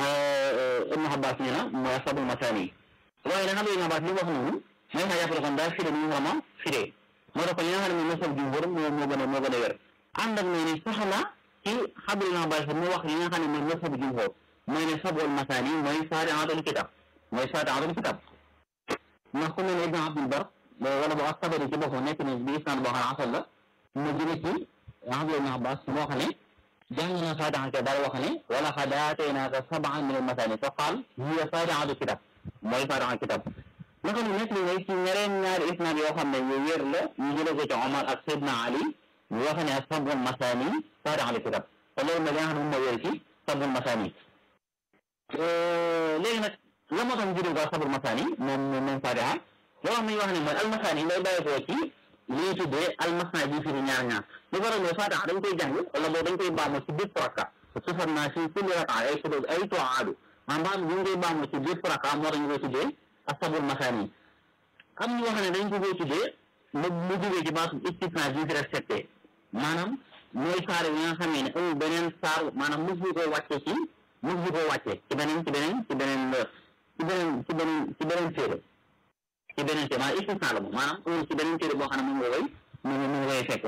Speaker 3: Ibn Abbas ñu na mooy sabul masaani waaye nag xam nga Ibn Abbas li mu wax noonu mooy xa jàppale kon daal firé ni ñu vraiment firé moo tax kon li nga xam ne mooy masal jumhur moo moo gën a moo gën a wér ànd ak ne sax na ci xabul Ibn Abbas mu wax li nga xam ne mooy masal jumhur mooy ne sabul masaani mooy faatihatul kitab mooy faatihatul kitab ndax ku mel ne Ibn Abdul Bar wala boo ak Tabari ci boppam nekk na bi isnaan boo xam ne asal la mu jële ci Abdul Ibn Abbas moo xam ne jàng na faatiha ke daal wax ne wala xad aataynaaka sab'an min al-masaani fa qaal hiya faatihatu kitab mooy faatiha kitab naka nu nekk li ci ñeneen ñaari isnaad yoo xam ne yu wér la ñu jële ko ci Omar ak Seydina Ali ñu wax ne sab'ul masaani faatihatul kitab te loolu nag li nga xam ne moom moo wér ci sab'ul masaani léegi nag la moo tax ñu jëlee ko sab'ul masaani moom moom faatiha loo xam ne ñu wax ne mooy almasaani lay bàyyi ko ci li ñuy tuddee almasna bi firi ñaar ñaar lu waral mooy faatiha dañ koy jàng wala boobu dañ koy baamu ci bépp rakka sufat naa si kulli raka ay sudud ay tuaadu maanaam ñu ngi koy baamu ci bépp rakka moo tax ñu koy tuddee asabul masaani am ñu wax ne dañ ko koy tuddee mu mu jógee ci baatu istisna bi fi respecté maanaam mooy saar yi nga xamee ne amul beneen saar maanaam mos ñu koy wàcce ci mos ñu koy wàcce ci beneen ci beneen ci beneen ci beneen ci beneen ci beneen téere ci beneen téere maanaam istisna la moom maanaam amul ci beneen téere boo xam ne moom nga koy moom moom nga koy fekk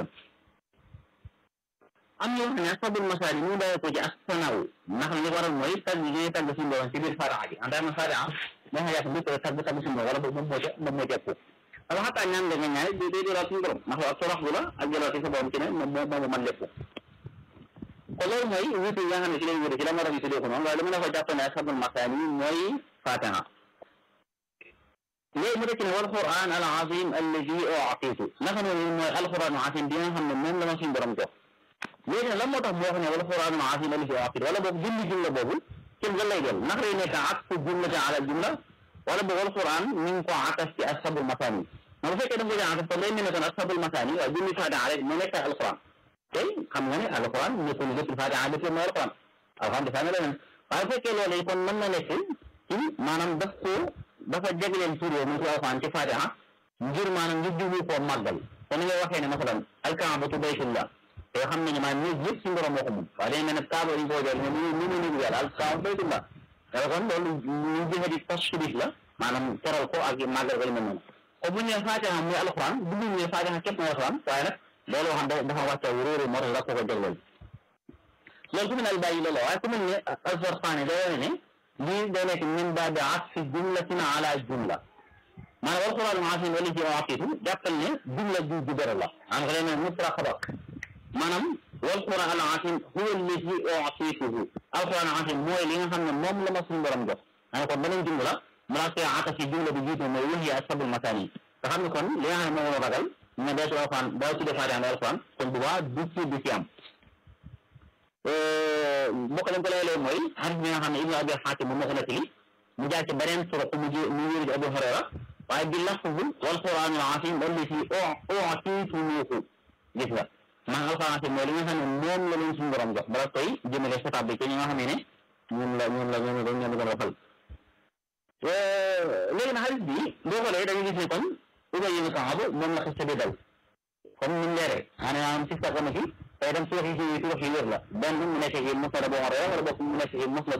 Speaker 3: am ñoo xam ne asabul masaani mu bàyyi ko ci asanaw ndax li waral mooy tagg yi ñuy tagg suñu borom ci biir fatiha ji en tant que fatiha moo xam yàq bi ko tagg tagg suñu borom wala boog moom moo ca moom moo ca ëpp wala xataa ñaan la nga ñaay day day dooraat suñu borom ndax ak toroxlu la ak jëlaat ci sa borom ci ne moom moo moo man lépp kon loolu mooy wuute yi nga xam ne ci lañ wuute ci la moo tax ñu tuddee ko noonu waaye li mu ne ko jàpp ne asabul masaani mooy fatiha léegi mu dëkk ne wal quran al azim alladi uutitu naka noonu mooy alquran al azim bi nga xam ne moom la ma suñu borom jox léegi nag lan moo tax moo wax ne wala quran al azim alladi uutitu wala boobu julli jumla boobu ci lan lay doon ndax day nekk atfu jumlata ala jumla wala boobu wal quran ñu ngi ko atas ci asabul masaani ma bu fekkee da nga ko jàng atas kon day mel ne kon asabul masaani waaye julli fatiha rek mu nekk alquran tey xam nga ne alquran nekkul lépp fatiha lépp mooy alquran alquran dafa ne leneen waaye bu fekkee loolu kon mën na nekk ci maanaam daf ko dafa jagleen tur yooyu mu ci alxuraan ci fatiha ngir maanaam ngir jublu koo màggal te ni ngay waxee ne masalan alkaabatu baytullah te xam nañu maanaam ñëpp yëpp suñu borom moo ko moom waaye dañ mel ne kaaba dañ koo jël ne ñu ñu ñu ñu yàlla alkaabatu baytullah te kon loolu ñu jëfe di tashrif la maanaam teral ko ak màggal ko li mel noonu kon bu ñu nee fatiha muy alxuraan bu ñu nee fatiha képp mooy alxuraan waaye nag loolu xam dafa wàcce réeru moo tax la ko ko jagleel loolu ku mel ne al bàyyi loolu waaye ku mel ne alfarqaani day wane ne lii day nekk min baabi atfi jumlatin ala jumla maanaam wal quraan al-aziim wala ci waaqitu jàppal ne jumla ju ju bëri la maanaam ko day ne mutraxaba maanaam wal quraan al-aziim huwa alladi u'tituhu al quraan al-aziim mooy li nga xam ne moom la ma suñu borom jox maanaam kon beneen jumla mu laa koy atasi jumla bi jiitu mooy wahiya asabul masaani nga xam ne kon li nga xam ne moom la ragal ñu day tuddee alquran day tuddee Faatiha al quran kon bu baax du ci du ci am bokk lañ ko leelee mooy xadis bi nga xam ne Ibnu Abi Xaatim moom moo ko nettali mu jaar ci beneen turuq mu ji mu wéeru ci Abu Hurayra waaye bi lafzu wal quran al aziim alladi u'titumuuhu gis nga maanaam alquran aziim mooy li nga xam ne moom la leen suñu borom jox bala koy jëmale xitaab bi ci ñi nga xam ne ñoom la ñoom la ñoom la ñoom la gën a waxal léegi nag xadis bi boo xoolee dañuy gis ne kon Ubay ibn Kaab moom la xiste bi dal comme ni mu leeree maanaam si sa na fi tey dem tuux yi ci tuux yi wér la benn mu nekk ci musnad Abu Hurayra wala boog mu nekk ci musnad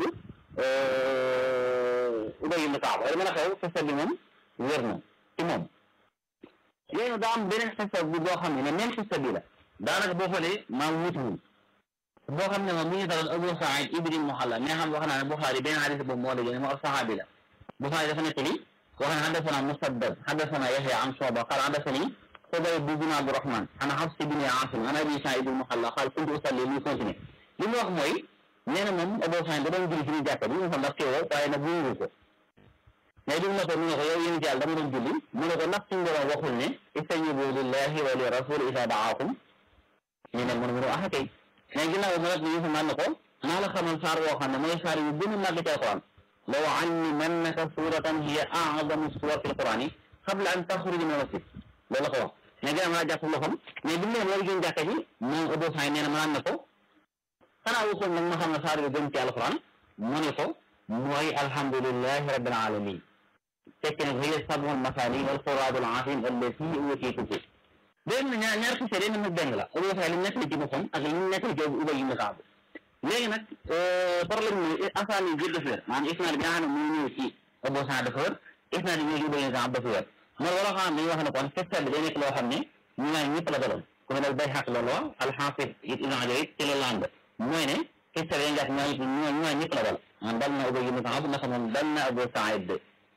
Speaker 3: Ubay ibn Kaab wala mën a xew xisa bi moom wér na ci moom léegi daa am beneen xisa bi boo xam ne même xisa bi la daanaka boo xoolee maa wuutiwul boo xam ne moom mu ngi daloon Abu Saïd ibn Muhalla mi nga xam wax naa ne Buxaari benn xadis boobu moo la jëlee moo ab saxaabi la Buxaari dafa nekk ni wax ne xadasana Musaddad xadasana Yaxya an Shuba qaal xadasani Xubayb bin Abdurahman an Xafs bin Aasim an Abi Saïd ibn Muhalla qaal kuntu usalli muy continué li mu wax mooy nee na moom Abu Saïd da doon julli ci ñu jàkka bi ñu xam ndax teewoo waaye nag wóorul ko mais bi mu noppee mu ne ko yow yéen ci yàlla dama doon julli mu ne ko ndax suñu borom waxul ne istajibu lillahi wa li rasul isa daakum ñu ne mun mënu axa kay mais ginnaaw bi nag ñu man ne ko naa la xamal saar woo xam ne mooy saar yu gën a màgg ci alquran law allimannaka suratan hiya a'zamu suwar fi alquran yi qabla an taxruja min almasjid loolu la ko wax mais ginnaaw ma jàpp loxam mais bi mu ne loolu gën jàkka ji moom Abu Saïd nee na ma ne ko xanaa waxoon nag ma xam ne saar yu gën ci alquran mu ne ko mooy alhamdulillahi rabbil alamin fekk nag hiya sab'ul masaani wal quraanul aziim allati uutiituhu benn ñaar ñaar xise de nag benn la Abu Saïd li mu nettali ci boppam ak li mu nettali ci Ubay ibn Kaab léegi nag problème mooy asaan yi jël dafa wér maanaam isnaad bi nga xam ne mu ñëw ci Abu Saïd dafa wér isnaad bi ñëw ci Ubay ibn Kaab dafa wér mooy wala xam dañuy wax ne kon xisa bi day nekk loo xam ne ñu naan ñëpp la daloon ku mel ne Bayhaqi loolu wax al-Hafiz Ibn Hajar it ci loolu la ànd mooy ne xisa bi dañ jàpp ñoo ñu naan ñëpp la dal man dal na Ubay ibn Kaab naka moom dal na Abu Saïd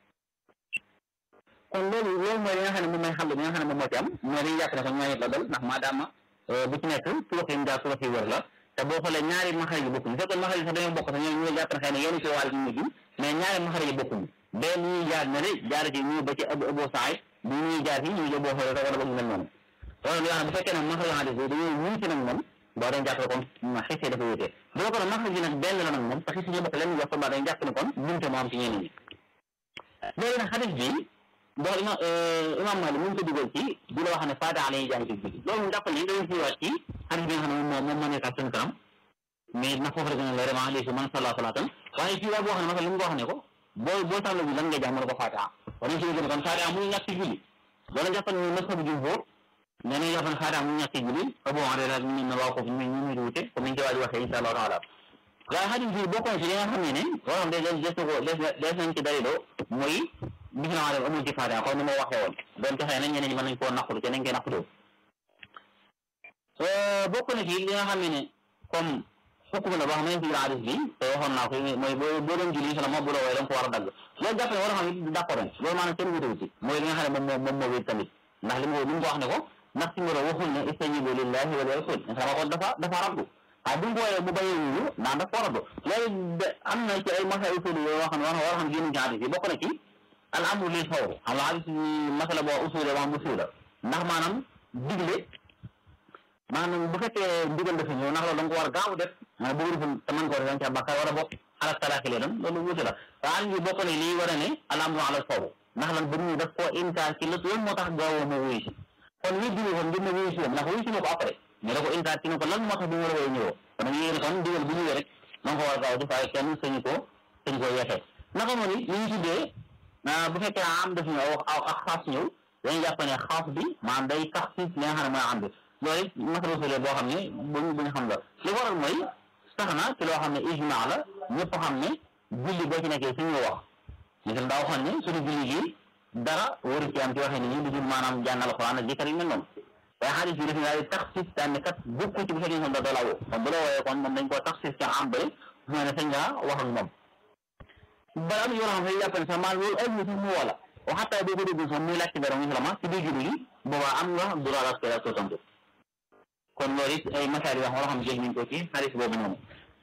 Speaker 3: kon loolu loolu mooy li nga xam ne moom mooy xàll bi nga xam ne moom moo ci am mooy dañuy jàpp ne kon ñoo ñëpp la dal ndax maadaama bu ci nekk tubax yi mu daal tubax yi wër la te boo xoolee ñaari maxarij yi bokkuñu fekkoon maxarij yi sax dañoo bokk sax ñoo ñu jàpp ne xëy na yenn ci wàll ñu ji mais ñaari maxarij yi bokkuñu benn ñuy jaar ne de jaar ci ñu ba ci Abu Abu Saïd bi ñuy jaar ci ñu boo xoolee wala boog ñu mel noonu loolu yoo xam ne bu fekkee ne maxarij hadis bi dañoo wuñ ci nag moom boo dañ jàpp ne kon xisee dafa wutee boo ko ne maxarij yi nag benn la nag moom te xisee ñu bokk leen wax ba dañ jàpp ne kon bunte moo am ci ñeneen ñi léegi nag hadis bi bon ima imam Malik mu ngi ko dugal ci di la wax ne Faatiha la ñuy jàng ci julli loolu mu jàpp ne dañu ñëwaat ci hadis bi nga xam ne moom moom moo nekk ak suñu kanam mais na foofu rek ne la vraiment léegi man salla salaatan waaye fii waa boo xam ne masal li mu ko wax ne ko boo boo sànna bi lan ngay jàng mu ne ko Faatiha wala ci gën kon Faatiha mu ñàkk ci julli wala jàpp ne mazhabu jumhur nee na jàpp ne Faatiha mu ñàkk ci julli Abu Hurayra ñu ne waa ko ñu ñu ñu wute comme ni ñu ko waaj waxee insha Allah taala waaye hadis bi bokk na ci li nga xam ne ne waroon de des des ko des des nañ ci daliloo mooy gis naa ne amul ci Faatiha comme ni ma waxee woon doon taxee nañ ñeneen ñi mën nañ koo naqaru te nañ koy naqaroo bokk na ci li nga xam ne ne comme xukuma la boo xam ne ci hadis bi te waxoon naa ko mooy boo boo doon julli sala bu la wooye da nga ko war a dagg loolu jàpp ne war a xam ne d'accord nañ loolu maanaam kenn wutewu ci mooy li nga xam ne moom moom moom moo wéet tamit ndax li mu li mu ko wax ne ko ndax si ngoro waxul ne istajibu lillahi wa li rasul sama kon dafa dafa rabdu waaye bu ñu ko wooyee bu bayee wuyu daan dafa war a do loolu de am na ci ay masa usul yoo xam ne war war a xam génn ci hadis bi bokk na ci al amru lil fawr xam nga hadis masala boo usule wax musula ndax maanaam digle maanaam bu fekkee ndigal dafa ñëw ndax loolu da nga ko war a gaaw def maanaam bu wërful te mën ko war a ca bàkkaar war a bokk ala talaaki lee doon loolu wuute la waaye am bokk ne lii war a ne al amru ala fawr ndax lan ba ñu daf koo inkaar ci lépp lan moo tax gaawoo ma wuyu si kon lii digle kon ngir ne wuyu si woon ndax wuyu si na ko après mais da ko inkaar ci ne ko lan moo tax bi mu war a wooyu ñëwoo kon dañuy yéene kon ndigal bu ñëwee rek da nga ko war a gaaw def waaye kenn sañu ko sañu koo yeexee naka noonu li ñu tuddee bu fekkee am daf ñëw ak xaas ñëw dañuy jàpp ne xaas bi maanaam day tax si li nga xam ne mooy am bi loolu it masala usul boo xam ne buñ buñ xam la li waral mooy sax na ci loo xam ne ijmaa la ñëpp xam ne julli boo ci nekkee suñu wax misal daa waxoon ne suñu julli gi dara waru ci am ci waxee nit ñi lu dul maanaam jàng alxuraan ak jikkar yu mel noonu waaye xaalis bi dafa daal di tax sis daan ne kat bokku ci bu fekkee ne da doo la woo kon bu la wooyee kon moom dañ koo tax sis ca am bëri mooy ne sañ nga wax ak moom bala am yoo xam ne jàpp ne sax maanaam loolu ay sax mu wala waxataa boo ko déglu sax muy laajte dara muy sama ci biir julli gi boobaa am nga droit la koy ko tontu kon loolu it ay masaal yoo xam wala xam jël nañ ko ci xaalis boobu noonu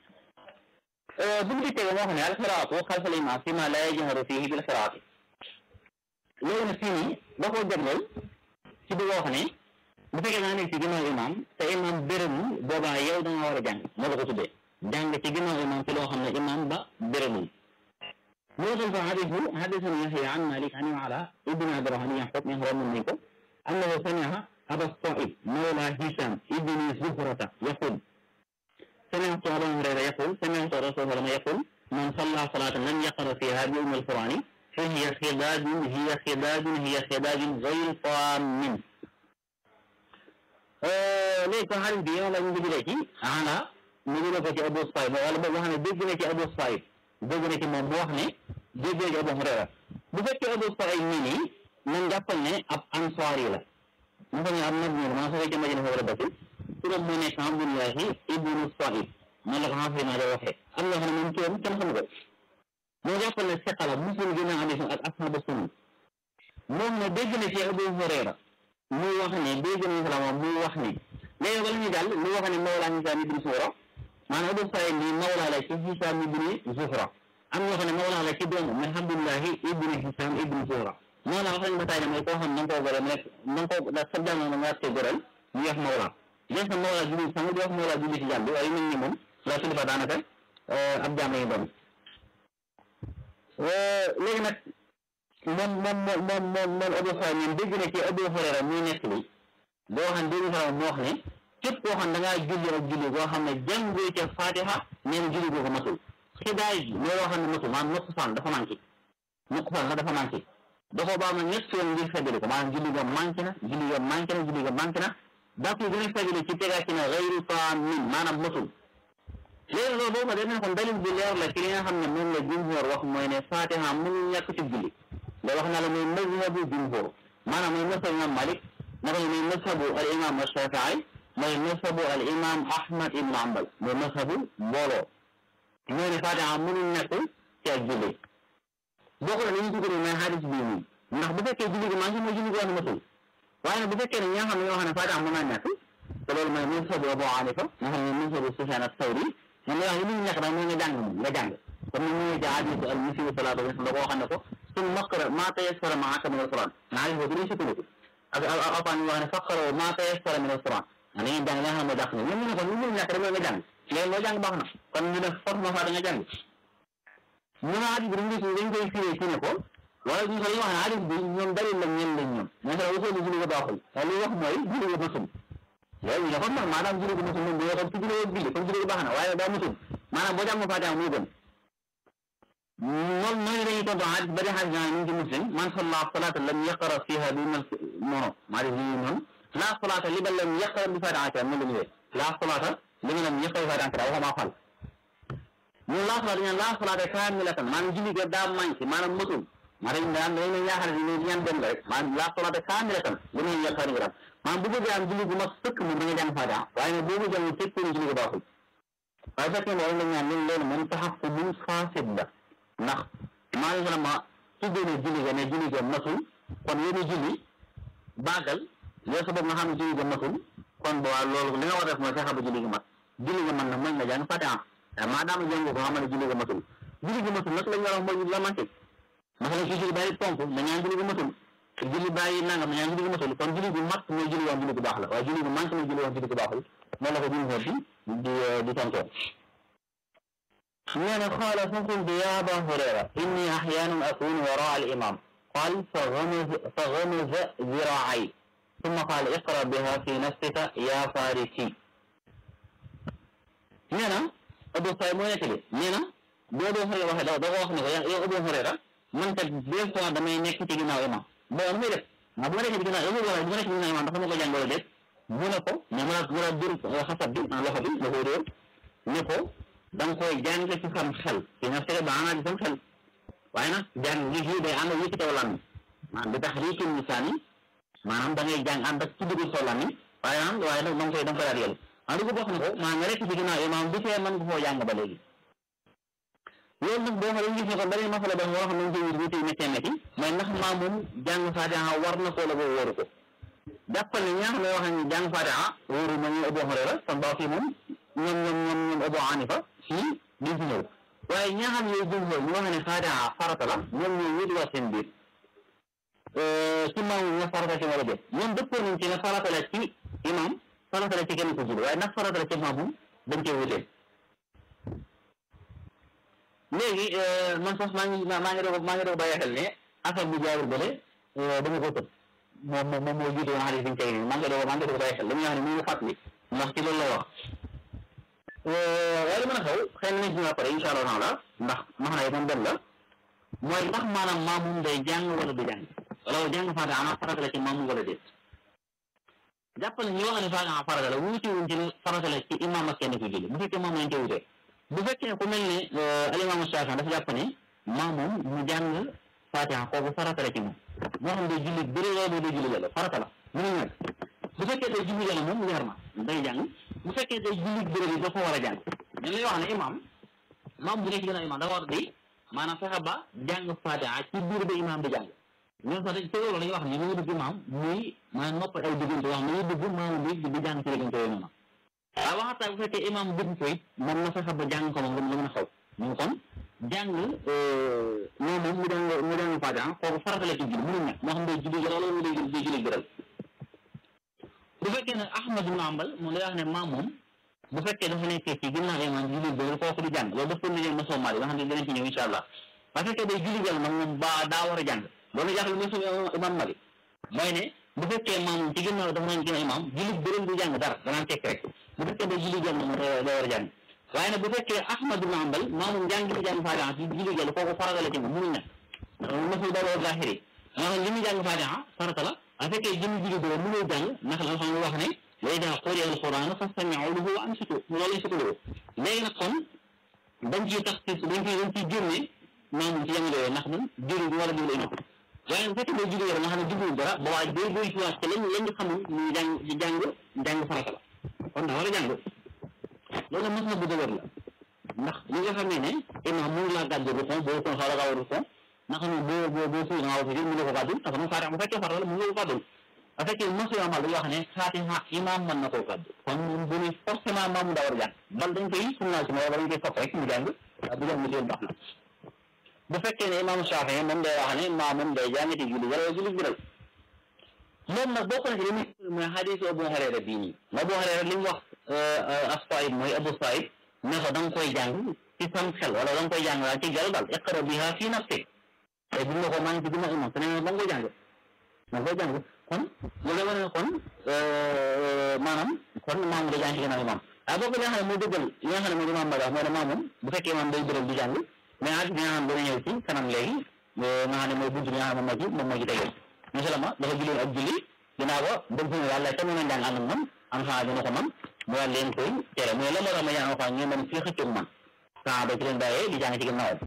Speaker 3: bu ñu tege moo xam ne alxiraatu xalfal imaam fi ma la yajharu fihi bil xiraati loolu nag fii nii da koo jagleel ci bëgg wax ne bu fekkee naa nekk ci ginnaaw imaam te imaam bérému boobaa yow da nga war a jàng moo la ko tuddee jàng ci ginnaaw imaam ci loo xam ne imaam ba bérémul موصل حديث حدثنا يحيى عن مالك عن علاء ابن عبد الرحمن يحفظ من هو من أنه سمع أبا الصائب مولى هشام ابن زهرة يقول سمعت أبا هريرة يقول سمعت رسول الله يقول من صلى صلاة لم يقرأ فيها بأم القرآن فهي خداج هي خداج هي خداج غير طام léegi kon xarit bi yow la ñu jëlee ci ana mu jëlee ko ci Abu Saïd wala boog nga xam ne dégg na ci Abu Saïd dégg na ci moom mu wax ne dégg na ci Abu Hurayra bu fekkee Abu Saïd nii nii man jàppal ne ab ansaar yi la mu xam ne am nag ñoom maa soo ca Madina fa war a dëkk turam mu nekk Abdullahi ibnu Saïd man la ko xam naa da waxee am na xam ne moom turam kenn xamu ko moo jàppal ne seqala muslim gën a hadis ak ashabu sunna moom ne dégg na ci Abu Hurayra muy wax ne dégg nañu salaam muy wax ne léegi bala ñu jàll muy wax ne Mawlaa Hisaam ibn Zuhra maanaam Abu Saïd nii Mawlaa la ci Hisaam ibn Zuhra am ñoo xam ne Mawlaa la ci doomu mais Abdullahi ibn Hisaam ibn Zuhra Mawlaa wax nañu ba tàyyi mooy koo xam ne da nga koo gore mu nekk da nga koo da sa jàng nga nga see goreel ñu wax Mawlaa des na Mawlaa julli sang di wax Mawlaa julli ci jàmm bi waaye mel ni moom la kilifa daanaka ab jaam lañu doon léegi nag moom moom moom moom moom moom Abu Saïd ñun dégg na ci Abu Hurayra muy nekk li boo xam ne dégg na mu wax ne képp koo xam da ngaa julli ak julli boo xam ne jàngoo ca Fatiha nee na julli googu matul xidaay bi mooy loo xam ne matul maanaam nuqsaan dafa manqué nuqsaan la dafa manqué dafa baax na ñett yoon ngir feddali ko maanaam julli ga manqué na julli ga manqué na julli ga manqué na daa koy gën a feddali ci tegaa ci ne gayru taamin maanaam matul léegi loolu boobu dañ ne kon dalil bi leer la ci li nga xam ne moom la jumhur wax mooy ne Fatiha mënul ñàkk ci julli da wax na la mooy mazhabu jumhur maanaam mooy mazhabu imam Malik naka mooy mazhabu al imam Shafii mooy mazhabu al imam Ahmad ibn Hanbal mooy mazhabu mbooloo ñoo ne Fatiha mënul ñàkk ci ak julli bokk na li ñu tuddee mooy hadis bii nii ndax bu fekkee julli gi maa ngi mooy julli gi wax matul waaye nag bu fekkee ne ñi nga xam ne ñoo xam ne Fatiha mën naa ñàkk te loolu mooy mazhabu Abu Hanifa nga xam ne mazhabu Sufyan as-Sawri man la wax li ñu nekk daal mooy nga jàng moom nga jàng comme ni ñu ja hadisu al musii'u salaatahu da koo xam ne ko sun maqra maa tayassara ma'aka min al-Qur'an na hadis boobu dañuy sukkandiku ak alquran ñu wax ne faqra maa tayassara min al-Qur'an da ngeen jàng li nga xam ne dàq na ñoom ñu ne ko ñu mënu ñàkk rek mooy nga jàng léegi loo jàng baax na kon ñu ne force ma fa da nga jàng ñu ne hadis bi dañ koy dañ koy firee ci ne ko wala ñu ko wax ne hadis bi ñoom dalil la ñen lañ ñoom mais sa waxee ni julli ga baaxul te li wax mooy julli ga masul léegi ñu ne kon man maanaam julli ga masul moom bu waxoon ci julli ga julli kon julli ga baax na waaye daa masul maanaam boo jàng Faatiha muy gën moom mooy dañuy tontu hadis bari hadis naa ñu ngi ci muslim man salla salatan lam yaqra fiha bi man mono maa def lii noonu la salata li ba lam yaqra bi Faatiha moom la ñëwee la salata li nga lam yaqra bi Faatiha waxuma maa fal ñun la salata ñaan la salata kaamilatan maanaam julli ga daa manqué maanaam matul maa dañ daan dañ ne yaakaar ne ñaan dem rek maanaam la salata kaamilatan li nga yaqra ni gram maanaam bu bëggee am julli gu mat sëkk moom da nga jàng Faatiha waaye nag boo ko jàng fekk julli ga baaxul waaye fekkee ne la ñaan ñun loolu moom taxaw ko mun fasid la ndax maa ngi ma tuddee ne julli ga ne julli ga matul kon yéen julli baagal yow sa bopp nga xam ne julli ga matul kon bu waa loolu li nga war a def mooy fexe ba julli ga mat julli ga man na mën nga jàng Fatiha maa daama jàng ko xam ne julli ga matul julli ga matul nag lañ war a wax mooy la manqué ndax la ci julli bàyyi ponk na ñaan julli ga matul julli bàyyi nangam na ñaan julli ga matul kon julli gu mat mooy julli woon julli gu baax la waaye julli gu manqué mooy julli woon julli gu baaxul noonu la ko julli xool di di tontoo nee na qaala fa qultu ya aba hurayra inni axyaanan akunu waraa al imam qaal fa gamaza ziraacay summa qaal iqra biha fi nafsika ya farisi nee na Abu Saïd moo nekk de nee na bu Abu Hurayra waxee da da ko wax ne ko yow Abu Hurayra man kat des fois damay nekk ci ginnaaw imam bon nu muy def ndax bu ma nekkee ci ginnaaw yow bu ma nekk ci ginnaaw imam dafa ma ko jàngalo déet mu ne ko mais mu la mu la dur xasab bi loxo bi da koy dóor ne ko da nga koy jàng ci sam xel ci na fekk ba ana ci sam xel waaye nag jàng gi fii day ànd ak yëkkati lan maanaam bi tax riitu lisaan yi maanaam da ngay jàng ànd ak ci dugg soo lan waaye nag waaye nag da nga koy da nga koy daal yël ah dugg bokk na ko maa nga rekk ci ginnaaw imaam bu fee mën nga koo jàng ba léegi loolu nag boo xoolee gis ne kon beneen masala boo xam ne dañ koy wut wuti métti métti mooy ndax maa moom jàng Faatiha war na ko la boo wóoru ko jàppal ne ñi nga xam ne wax nañu jàng Faatiha wóoru ma ñu Abu Hurayra kon baa fii moom ñoom ñoom ñoom ñoom Abu Hanifa fii duñ fi ñëw waaye ñi nga xam ne yooyu jumhur ñu wax ne Faatiha farata la ñoom ñoo wéet wax seen biir ci maamu nga farata ci wala déet ñoom dëppoo nañ ci ne farata la ci imam farata la ci kenn ko julli waaye ndax farata la ci maamu dañ cee wutee léegi man sax maa ngi maa ngi doog maa ngi doog bàyyi xel ne affaire bu jaawul bële dama ko tëb moom moom moom moo jiite woon xarit bi ñu teg nii maa ngi doog maa ngi doog bàyyi xel li nga xam ne mu ngi fàttali ndax ci loolu la wax waaye li mën a xew xëy na nañ ci pare incha allah taala ndax max na itam benn la mooy ndax maanaam maamum day jàng wala du jàng wala jàng faata ana farata la ci maamum wala déet jàpp nañ yoo xam ne Faatiha farata la wuute wuñ ci ne farata la ci imaam ak kenn ku julli bu fekkee moom lañ ca wutee bu fekkee ku mel ne alimaamu Shaafi'i dafa jàpp ne maa moom mu jàng Faatiha kooku farata la ci moom moo xam day julli bëri loolu day julli yàlla farata la mënu ñàkk bu fekkee day julli yàlla moom leer na day jàng bu fekkee day julli bëri bi dafa war a jàng dañ lay wax ne imaam maam bu nekk gën a imaam dafa war di maanaam fexe ba jàng Faatiha ci biir ba imaam di jàng ñoom sax dañ te loolu dañuy wax ni ñu dugg imaam muy maanaam noppal ay diggante yoo xam ne ñu dugg maamu bi di jàng ci diggante yooyu noonu waaye waxataa bu fekkee imaam dugg ko it moom na fexe ba jàng ko moom lu mën a xaw ñu kon jàng moom moom mu jàng mu jàng Faatiha kooku farata la ci julli mënuñ nekk moo xam day julli gëral wala mu day day julli gëral bu fekkee ne Ahmad ibn Hanbal moom day wax ne maam moom bu fekkee dafa nekkee ci ginnaaw imaam julli gëral kooku di jàng loolu daf ko nijee mosoo maali nga xam ne dinañ ci ñëw incha allah bu fekkee day julli gëral nag moom ba daa war a jàng loolu jaaxle mooy suñu imaam Malik mooy ne bu fekkee maam ci ginnaaw dafa nañ ginnaaw imaam julli bëral du jàng dara danaan tekk rek bu fekkee day julli gëral moom day war a jàng waaye nag bu fekkee Ahmad ibn Hanbal maamum jàng li jàng Faatiha ci julli gëral kooku farata la ci moom mënuñ nag mosul daloo zahiri moo xam li muy jàng Faatiha farata la bu fekkee jëmi julli gëral mënul jàng ndax la xam wax ne wa idaa quri'a al-Qur'aanu fastami'uu lahu wa ansituu loolu lañ sukkandiku léegi nag kon dañ ciy tax dañ ciy dañ ciy génne maamum ci jamono yooyu ndax man julli bi war a déglu imaam waaye bu fekkee day julli gëral nga xam ne jubluwul dara ba waaye day doy ci waat te lañ lañ xamul ñu jàng ci jàng jàng farata la kon daa war a jàng loolu mos na bu dëgër la ndax li nga xam ne ne imaam mënu laa gàddu rukon boo kon xaw la gaaw a rukon naka noonu boo boo boo suy nga war a sujud mën nga ko gàddul parce que moom Faatiha bu fekkee farata la mën nga ko gàddul bu fekkee mosu amal dañuy wax ne Faatiha imaam mën na koo gàddu kon bu ne forcément maam mu daa war a jàng bal dañ koy sunnaal ci moom wala dañ koy sopp rek mu jàng bu jàng mu baax na bu fekkee ne imaamu Shaafi'i moom day wax ne maamum day jàngati julli wala julli biral moom nag bokk na ci li muy mooy xadiisu Abu Hurayra bii nii Abu Hurayra li mu wax as-Saa'ib mooy Abu Saa'ib ne ko da nga koy jàng ci sam xel wala da nga koy jàng daal ci jàll daal iqra biha fii nafsik te bu ñu ko maa ngi ci dina imam te ne da nga koy jàng da nga koy jàng kon loolu wane ne kon maanaam kon maam day jàng ci ginnaaw imam waaye boo ko li nga xam ne mooy dëggal li nga xam ne mooy imam Malik mooy ne maamum bu fekkee imam day biral di jàng mais at bi nga xam ne dana ñëw ci kanam léegi nga xam ne mooy buntu bi nga xam ne moom moo ci moom moo ci tegee musulama dafa julloon ak julli ginnaaw ba dem fi yàlla te mën a jàng ànd ak man am xanaa dina ko man mu daal leen koy tere mu ne la moo tax ma jàng alxuraan ngeen mën fii xëccoog man saa ba ci leen bàyyee di jàng ci ginnaawam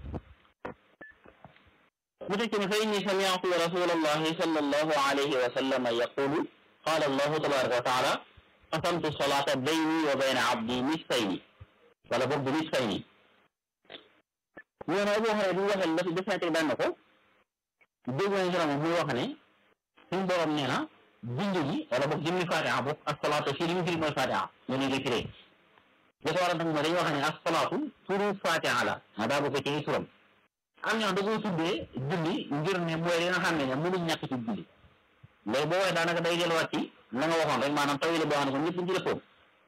Speaker 3: mu tekki ne fa inni sami'tu rasulallahi sallallahu alayhi wa sallam yaqulu qala allahu tabaraka wa taala qasamtu salata bayni wa bayna abdi nisfayni wala boog bi nisfayni ñoo ne Abu Hurayra bi waxee daf daf teg daan na ko dégg nañ sala muy wax ne suñu borom nee na bind gi wala boog jëmmi Faatiha boog as-salaatu fii li mu firi mooy Faatiha ñu ne ngi firee dafa war a nag mooy dañuy wax ne as-salaatu turu Faatiha la ma daa bokk ci turam am ñoo da koo tuddee julli ngir ne mooy li nga xam ne ne mënuñ ñàkk ci julli léegi boo waxee daanaka day delluwaat ci la nga waxoon rek maanaam tawile boo xam ne ko ñëpp ci dëppoon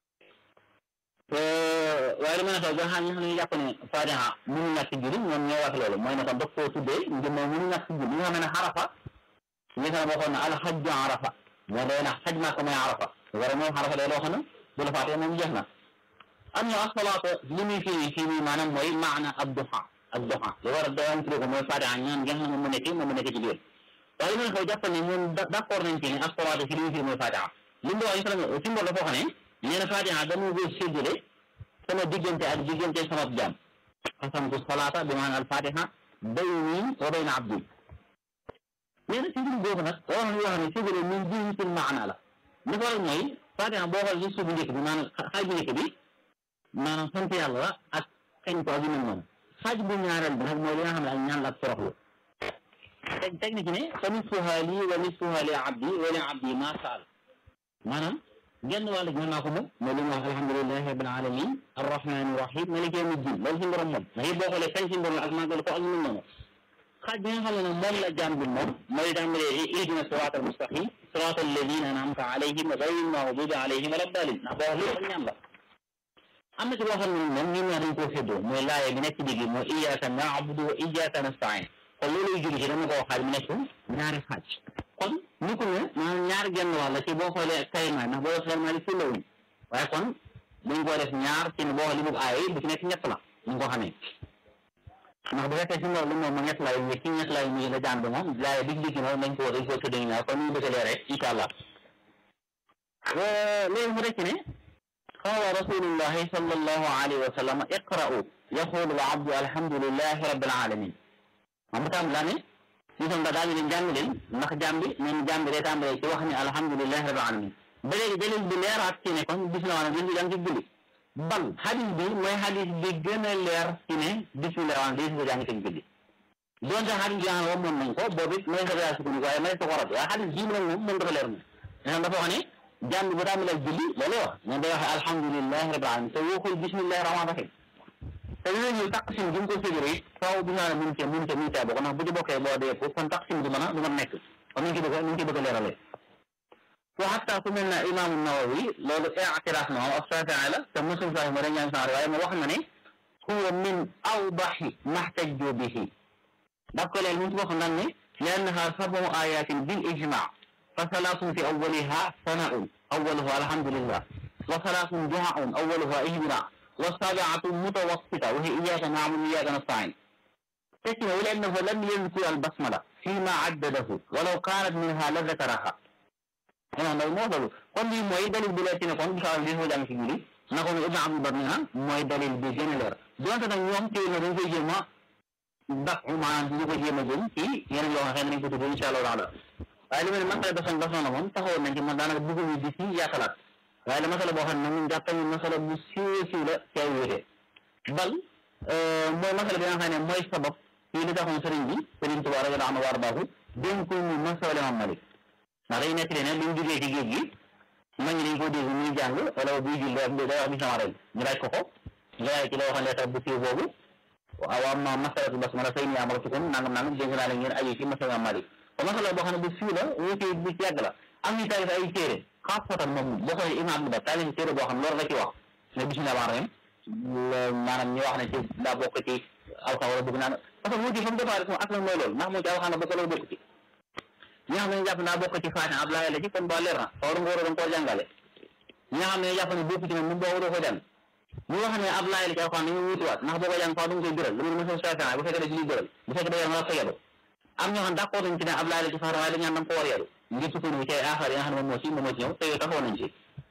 Speaker 3: waaye li ma ne xew ba xam ñi xam ne jàpp ne Faatiha mënu ñàkk ci julli ñoom ñoo wax loolu mooy ne kon daf koo tuddee ngir moom mënu ñàkk ci julli ñi nga xam ne xarafa ñi nga xam ne waxoon na alxajju arafa moo day na xaj maa ko mooy arafa wara moom xarafa day loo xam ne bu la faatee moom jeex na am na asalaatu li muy fii fii nii maanaam mooy maana ab duha ak duha li war a doon tuddee ko mooy Faatiha ñaan nga xam ne moom mu nekk moom mu nekk ci biir waaye li ma ne xew jàpp ne ñoom d'accord nañ ci ne asalaatu fi li muy fii mooy Faatiha li mu wax si mbor dafa wax ne nee na Faatiha dama ko séddale sama diggante ak diggante sama jaam qasamtu salaata bi maanaam al-Faatiha bayni wa bayna abdi nee na si mbir boobu nag wax na yoo xam ne séddale min jinsil maana la li ko waral mooy Faatiha boo xool ci suuf bu njëkk bi maanaam xaaj bu njëkk bi maanaam sant yàlla la ak kañ ko ak yu mel noonu xaaj bu ñaareel bi nag mooy li nga xam ne ak ñaan la ak toroxlu teg teg na ci ne fa nisfuha lii wa nisfuha li abdi wa li abdi ma saal maanaam genn wàll gi mën naa ko moom mooy li mu wax alhamdulilahi rabbil alamin arrahmani rahim maliki yawmi din loolu si borom moom ndax it boo xoolee kañ si borom ak màggal ko ak ñu mel noonu xaaj bi nga xam ne nag moom la jaam bi moom mooy tàmbalee ihdina sirata almustaqim sirata alladina an'amta alayhim ghayril maghdubi alayhim wala ddaalin ndax boo wax lépp ak ñaan la am na ci loo xam ne moom ñun ñaar dañ koo séddoo mooy laaye bi nekk ci digg mooy iyyaka na'budu wa iyyaka nasta'in kon loolu julli ci dama ko xaaj mu nekk ñaari xaaj kon ni ko ne maanaam ñaar genn wàll ci boo xoolee kayma ndax boo xoolee maa di fullawuñ waaye kon dañ koo def ñaar ci ne boo xoolee li mu aay bu ci nekk ñett la ñu ko xamee ndax bu fekkee si loolu li moom ma ñett laay ñi ci ñett laay ñi la jaan bi moom laaye dig digg moom dañ ko dañ koo tëdd ñaar kon ñu bëgg a leer rek incha allah léegi mu rek ne qaala rasulullahi sallallahu alayhi wa sallam iqra'u yaqulu al abdu alhamdulillahi rabbil alamin moom tam laa ne si som da daal di leen jàng leen ndax jàmm bi neen jàmm bi day tàmbalee ci wax ne alhamdulillahi rabbil alamin ba léegi dalil bi leeraat ci ne kon bismillah maanaam leen di jàng ci julli bal hadis bi mooy hadis bi gën a leer ci ne bismillah maanaam day si jàng ci julli doonte hadis bi nga xam ne moom nañ ko boobu it may sa yaa sukkandiku waaye may sa ko rab waaye hadis bii moom moom moom dafa leer na dafa wax ne jàmm bi bu tàmbalee julli loolu wax ne day waxe alhamdulillahi rabbil alamin te waxul bismillahi rahmaan rahim te yooyu ñëw taqsim gi mu ko séddale it faaw bi naa ne mun cee mun cee mun cee bokk ndax bu ci bokkee boo dee ko kon taqsim du mën a du mën nekk kon ñu ngi ci bëgg ñu ngi ci bëgg a leeralee wa hatta ku mel ne imaamu Nawawi loolu i'tiraaf na moom ak Shaafi'i la te Muslim sax moo dañ ñaan sax waaye mu wax na ne huwa min awdahi mahtajju bihi daf ko leen mu ci wax naan ne liannaha sab'u ayatin bil ijma' fa salaatun fi awwaliha sana'un awwaluha alhamdulillah wa salaatun du'a'un awwaluha ihdina والسابعة متوسطة وهي إياك نعبد وإياك نستعين تسمع لأنه لم يذكر البسملة فيما عدده ولو كانت منها لذكرها أنا لو موصل كون دي موي دليل بلاتي نكون بشار دي هو جامي سيجولي نكون ابن عبد البر منها موي دليل بي جن لير دون تا ñoom ci na dañ koy jema ndax maanaam ñu ko jema jëm ci yeneen yoo xam ne nañ ko tudd insha Allah taala waaye li mel man tay basan basan la moom taxawoon nañ ci man daanaka dugg ñu di ci yaakalaat waaye la masala boo xam ne moom jàpp nañu masala bu siiw siiw la ci ay wéete bal mooy masala bi nga xam ne mooy sabab fii li taxoon sëriñ bi sëriñ Tuubaa radiyallaahu anhu wa ardaahu dénkul ñu masala Imaam Malik ndax day nekk ne bi mu jógee ci géej gi mag ñi dañ ko dégg muy jàng wala buy jul day wax bismillah rek ñu laaj ko ko ñu laaj ci la waxoon leetar bu siiw boobu waaw am na masalatu basmala fay ni amaratukum nangam nangam dénk naa leen ngeen aju ci masala Imaam Malik ko masala boo xam ne bu siiw la wéete bu ci yàgg la am ñu taalif ay téere xaasatan moom boo xoolee Ibn Abdul Bar taalif téere boo xam loolu la ci wax ne bismillah rahmaan rahim maanaam ñu wax ne ci daa bokk ci alxam wala bëgg naan parce que mu ci fa mu départ sama aslan mooy loolu ndax moo ci alxam bokk loolu bokk ci ñi nga xam ne jàpp naa bokk ci Faatiha ab laaya la ci kon ba leer na fawru nga war a doon koo jàngale ñi nga xam ne jàpp ne bokk ci moom mu boo doo ko jàng ñu wax ne ab laaya la ci alxam dañu wutuwaat ndax boo ko jàng faaw da nga koy biral lu mu mësa Faatiha bu fekkee da ci liy biral bu fekkee da yor nga ko yedu am ñoo xam d'accord nañ ci ne ab laaya la ci Faatiha waaye dañ naan da nga ko war yedu ngir sukkandiku ci ay affaire yi nga xam ne moom moo ci moom moo ci ñëw te yow taxawoon nañ ci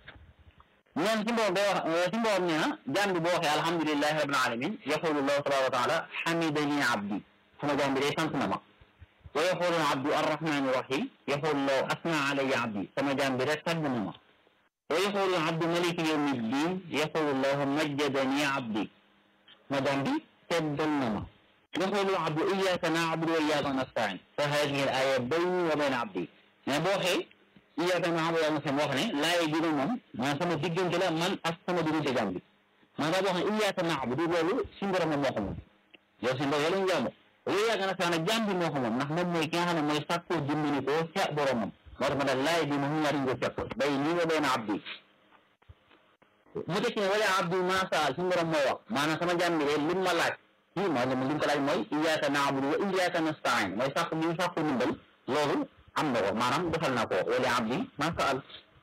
Speaker 3: ñoom ci mboom day wax ci mboom nee na jaam bi boo waxee alhamdulilahi rabbil alamin yaqulu llahu tabaraka wa taala hamidani abdi sama jaam bi day sant na ma wa yaqulu abdu arrahmani rahim yaqulu llahu asna alayya abdi sama jaam bi rek tàgg na ma wa yaqulu abdu maliki yawmi ddin yaqulu llahu majjadani abdi sama jaam bi teddal na ma yaqulu abdu iyyaka na'budu wa iyyaka nasta'in fa hadihi al aya bayni wa bayna abdi mais boo xee iyyaka na'budu wa nasta'in wax ne laay bi moom maanaam sama diggante la man ak sama diggante jàmm bi maanaam boo xam ne iyyaka na'budu loolu si borom moom moo ko moom yow si borom yow jaamu wa iyyaka nasta'in nag jàmm bi moo ko moom ndax moom mooy ki nga xam ne mooy sàkkoo dimbali ko ca boromam moo tax ma daal laay bi moom ñaari nga fekk bay nii wa bayna abdi mu tekki ne wala abdi ma saal si borom mooy wax maanaam sama jàmm bi de lim ma laaj kii moo li mu ko laaj mooy iyyaka na'budu wa iyyaka nasta'in mooy sàkk bi mu sàkku ndimbal loolu am na ko maanaam defal na ko wala abdi ma saal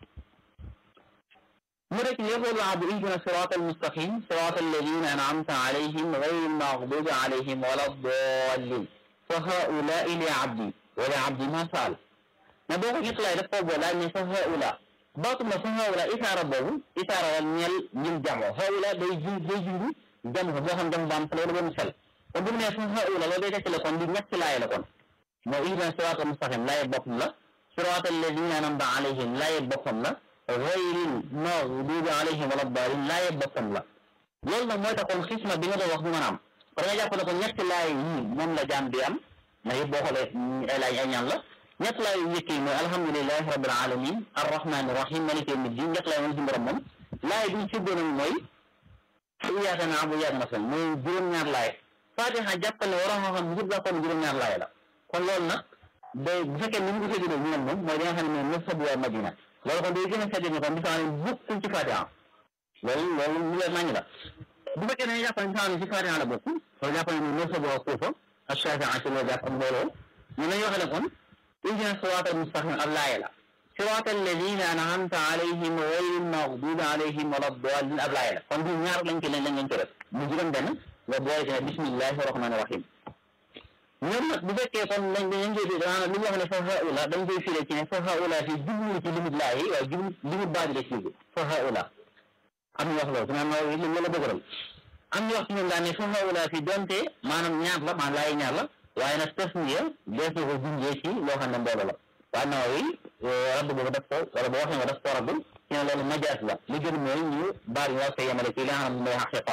Speaker 3: mu rek yaqulu abdu ihdina sirata almustaqim sirata alladina an'amta alayhim ghayri almaghdubi alayhim wala ddallin fa haulai li abdi wala abdi ma saal mais boo ko ñettalaay daf koo boole ne fa haula baatu ma fa haula isaara boobu isaara wal ñeel ñil jamo haula day ju day jundu jam ko boo xam jam baam sel wala benn sel kon bu mu nee fa haula loolu day tekki la kon di ñetti laay la kon moo ihdina sirata almustaqim laaye boppam la sirata alladina an'amta alayhim laaye boppam la gayril maghdubi alayhim wala daalin laaye boppam la loolu nag mooy tax kon xisma bi nga doon wax du mën a am kon nga jàpp ne ko ñetti laay yi moom la jaam bi am na yëpp boo xoolee ay laay ay ñaan la ñetti laay yu njëkk yi mooy alhamdulilahi rabbil alamin arrahmani rahim maliki yawmi din ñetti laay moom si borom moom laay bi ñu séddoo nag mooy iyyaka na'budu wa iyyaka nasta'in mooy juróom-ñaar laay fatiha jàppal ne waroo xam xam yëpp la kon juróom-ñaar laay la kon loolu nag day bu fekkee ni mu ko séddoo ñu moom mooy li nga xam ne mooy nasab waa madina loolu kon day gën a seetlu ne kon bi sax bokkul ci Fatiha loolu loolu lu leer nañ la bu fekkee ne jàpp nañ sax ci Fatiha la bokk loolu jàpp nañ ne nasab waa Kuufa ak Shaafi'i ci loolu jàpp ak mbooloo ñu nañ waxee ne kon ihdina siraatal mustaqim ab laaya la siraatal lazina an'amta alayhim ghayril maghdubi alayhim wala daalliin ab laaya la kon du ñaar lañ ci lañ lañ lañ ci def mu juróom benn nga boole ci ne bismillahi rahmaani rahim ñoom nag bu fekkee kon dañ dañ koy dégg maanaam li ñu wax ne fa haula dañ koy firé ci ne fa haula fi jublu ci limite laa yi waaye jublu limite baa bi la ci jublu fa haula am ñu wax loolu su ma mooy li ma la bëggoon am ñu wax ci ñoom daal ne fa haula fi donte maanaam ñaar la maanaam laay ñaar la waaye nag tasniya dees na ko junjee ci loo xam ne mbooloo la waaye naaw yi rabb boobu daf ko wala boo wax ne daf ko rabb ci ne loolu majaas la li gën mooy ñu baal ñu wax ko yemale ci li nga xam ne mooy xaqiqa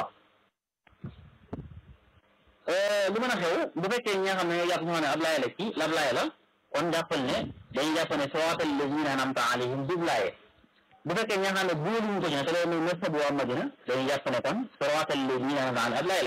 Speaker 3: lu mën a xew bu fekkee ñi nga xam ne ñoo jàpp ñoo ne ab laaya la ci lab laaya la kon jàppal ne dañuy jàpp ne siraatal lazina an'amta alayhim dub laaye bu fekkee ñi nga xam ne booluñu ko ci ne te loolu mooy mazhab waa Madina dañuy jàpp ne kon siraatal lazina an'amta alayhim ab laaya la